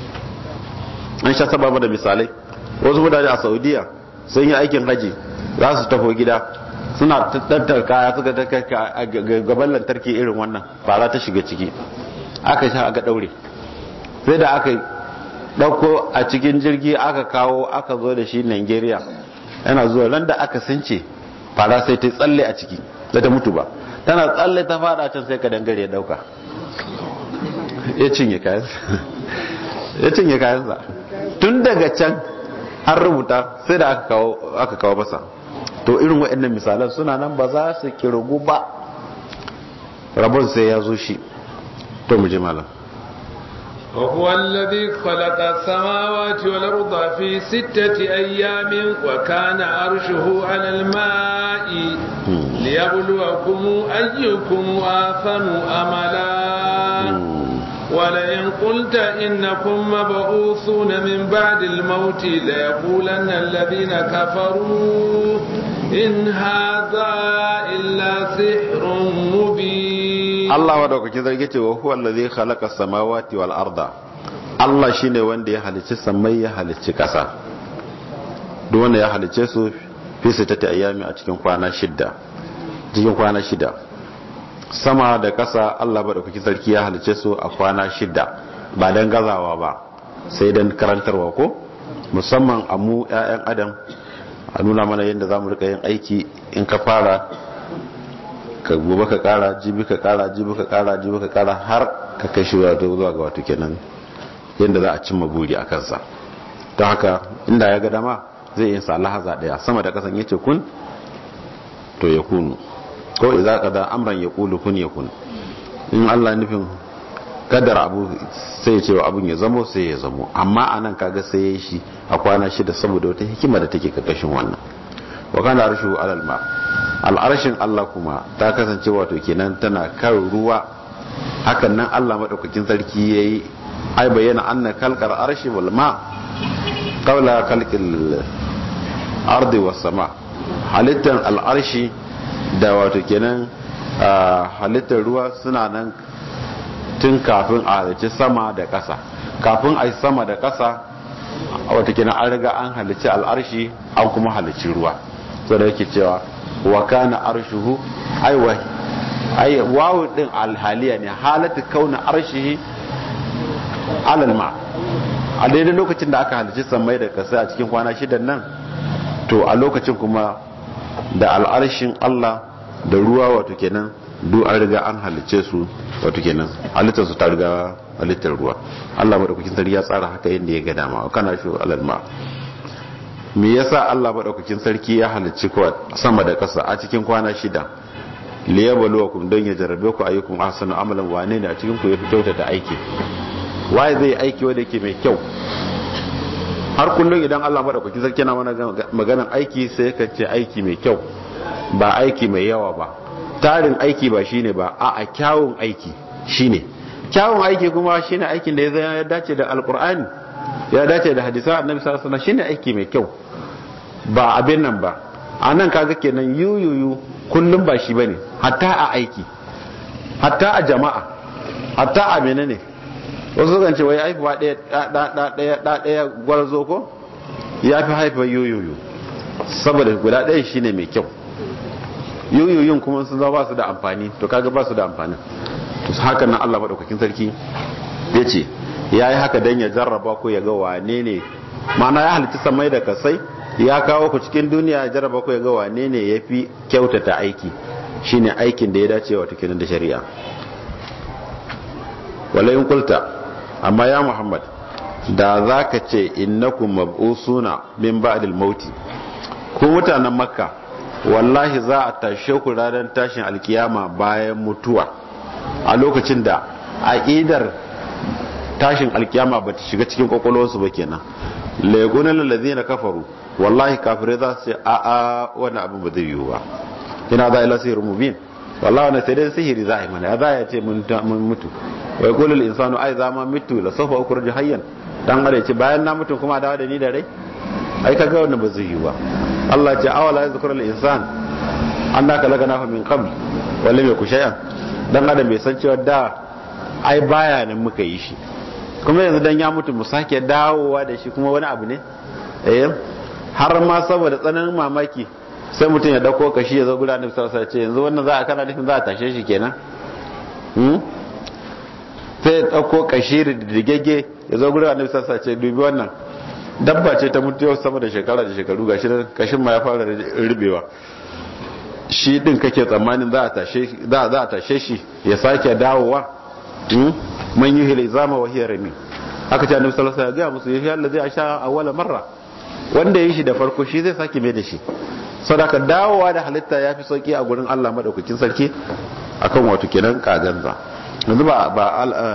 an sha sababa da misalai wasu mutane a saudiya sun yi aikin haji za su tafi gida suna tattar kaya suka a gaban lantarki irin wannan fara ta shiga ciki aka sha aka daure sai da aka dauko a cikin jirgi aka kawo aka zo da shi nigeria yana zuwa ran da aka sunce fara sai ta tsalle a ciki da ta mutu ba tana tsalle ta fada can sai ka dangare ya dauka ya cinye kayansa ya cinye kayansa tun daga can an rubuta sai da aka kawo masa to irin waɗannan misalan suna nan ba za su kirgu ba rabon sai ya zo shi to mu ji malam وهو الذي خلق السماوات والأرض في ستة أيام وكان عرشه على الماء ليبلوكم أيكم آثم أملا ولئن قلت إنكم مبعوثون من بعد الموت ليقولن الذين كفروا إن هذا إلا سحر مبين Allah madaukakin zargi ce wa huwa allazi khalaqa samawati wal arda Allah shine wanda ya halicci samai ya halicci kasa duk wanda ya halicce su fi sittati ayami a cikin kwana shida cikin kwana shida sama da kasa Allah madaukakin sarki ya halicce su a kwana shida ba dan gazawa ba sai dan karantarwa ko musamman a mu ƴaƴan adam a nuna mana yadda zamu rika yin aiki in ka fara ka gobe ka kara jibi ka kara jibi ka kara jibi ka kara har ka kai shi wato zuwa ga wato kenan yadda za a cimma buri a kansa don haka inda ya ga dama zai yin sa lahaza daya sama da kasan yace kun to ya kunu ko idza qada amran yaqulu kun yakun in Allah nufin kadar abu sai ya ce wa abun ya zamo sai ya zamo amma anan kaga sai ya shi a kwana shida saboda wata hikima da take karkashin wannan wa kana arshu alal ma al'arshin Allah kuma ta kasance wato kenan tana kan ruwa hakan nan Allah madaukakin sarki yayi ai bayyana anna kalkar arshi wal ma qawla khalqil ardi was sama halittar al'arshi da wato kenan halittar ruwa suna nan tun kafin a halicci sama da ƙasa kafin a yi sama da ƙasa wato kenan an riga an halicci al'arshi an kuma halicci ruwa so da yake cewa wa kana arshuhu aiwa ai wawu din alhaliya ne halatu kauna arshihi alal ma a daidai lokacin da aka halicci samai da kasa a cikin kwana shidan nan to a lokacin kuma da al'arshin Allah da ruwa wato kenan duk an riga an halicce su wato kenan halittar su ta riga halittar ruwa Allah madaukakin sarki ya tsara haka yadda ya ga dama kana shi alal ma me yasa Allah madaukakin sarki ya halicci sama da ƙasa a cikin kwana shida liyabluwakum don ya jarabe ku ayyukum ahsanu amalan wane ne a cikin ku yafi kyautata aiki waye zai aiki wanda yake mai kyau har kullum idan Allah madaukakin sarki yana mana maganar aiki sai ka ce aiki mai kyau ba aiki mai yawa ba tarin aiki ba shine ba a a kyawun aiki shine kyawun aiki kuma shine aikin da ya dace da alkur'ani ya dace da hadisan annabi sallallahu alaihi wasallam shine aiki mai kyau ba abin nan ba a nan kaga kenan yuyuyu kullum ba shi bane hatta a aiki hatta a jama'a hatta a menene wasu kan ce wai haifuwa ɗaya ɗaya ɗaya gwarzo ko ya fi haifa yuyuyu saboda guda ɗaya shine mai kyau yuyuyun kuma sun zama ba su da amfani to kaga ba su da amfani to haka nan Allah madaukakin sarki ya ce ya yi haka don ya jarraba ku ya ga wane ne mana ya halitta samai da kasai ya kawo ku cikin duniya ya jarraba ku ya ga wane ne ya fi kyautata aiki shine aikin da ya dace wa tukinan da shari'a walayin kulta amma ya muhammad da za ka ce innakum mab'usuna min ba'dil mauti ku mutanen makka wallahi za a tashe ku ranar tashin alkiyama bayan mutuwa a lokacin da aqidar tashin alkiyama ba ta shiga cikin kwakwalwarsu ba kenan laigunan lalazi na kafaru wallahi kafirai za su ce a a wani abin ba zai yiwu ba ina za a ila sihirin mubin wallahi wani sai dai sihiri za a yi mana ya za a ce mun mutu wai kulul insanu ai za ma mutu la sofa ukur hayyan dan are ce bayan na mutu kuma dawo da ni da rai ai kaga wannan ba zai yiwu ba Allah ce awala yazkuru al insan annaka lagana min qabl wala mai kushayyan dan adam bai san cewa da ai baya nan muka yi shi kuma yanzu dan ya mutu mu sake dawowa da shi kuma wani abu ne eh har ma saboda tsananin mamaki sai mutum ya dauko kashi ya zo guda da sarsa ce yanzu wannan za a kana nufin za a tashe shi kenan hmm sai ya dauko kashi rigegge ya zo guda da sarsa ce dubi wannan dabba ce ta mutu yau sama da shekara da shekaru gashi kashin ma ya fara rubewa shi din kake tsammanin za a tashe za a tashe shi ya sake dawowa man yi hila zama wa hiya rami aka ce annabi sallallahu alaihi wasallam ya musu yahi allazi asha awwala marra wanda yi shi da farko shi zai sake mai da shi sadaka dawowa da halitta ya fi sauki a gurin Allah madaukakin sarki akan wato kenan kaganza yanzu ba ba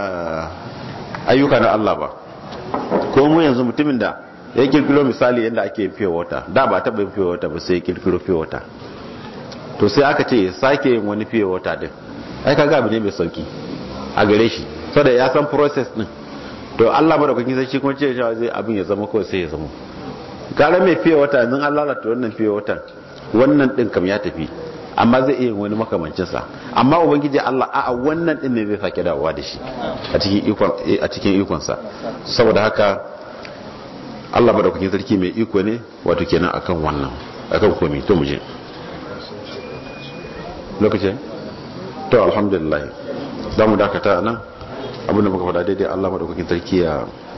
ayyuka na Allah ba ko mu yanzu mutumin da ya kirkiro misali yadda ake fiye wata da ba taɓa yin fiye wata ba sai ya kirkiro fiye wata to sai aka ce sake yin wani fiye wata din ai kaga abu ne mai sauki a gare shi saboda ya san process din to Allah madaukakin sai shi kuma ce cewa zai abin ya zama kawai sai ya zama gara mai fiye wata yanzu an lalata wannan fiye watan wannan din kam ya tafi amma zai iya wani makamancin sa amma ubangiji Allah a'a wannan din ne zai sake dawowa da shi a cikin ikon a cikin ikon sa saboda haka Allah madaukakin sarki mai iko ne wato kenan akan wannan akan komai to mu je lokacin to alhamdulillah za mu dakata nan abinda muka faɗa daidai Allah madaukakin sarki ya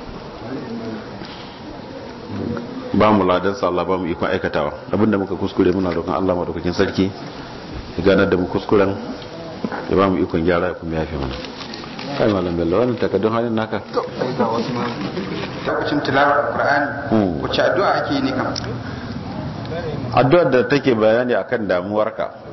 ba mu ladansa Allah ba mu ikon aikatawa abinda muka kuskure muna roƙon Allah madaukakin sarki ya ganar da mu kuskuren ya ba mu ikon gyara ya kuma yafe mana kai malam bello wannan takaddun halin naka to sai ga wasu ma lokacin tilawar qur'ani wacce addu'a ake yi ne kam addu'ar da take bayani akan damuwarka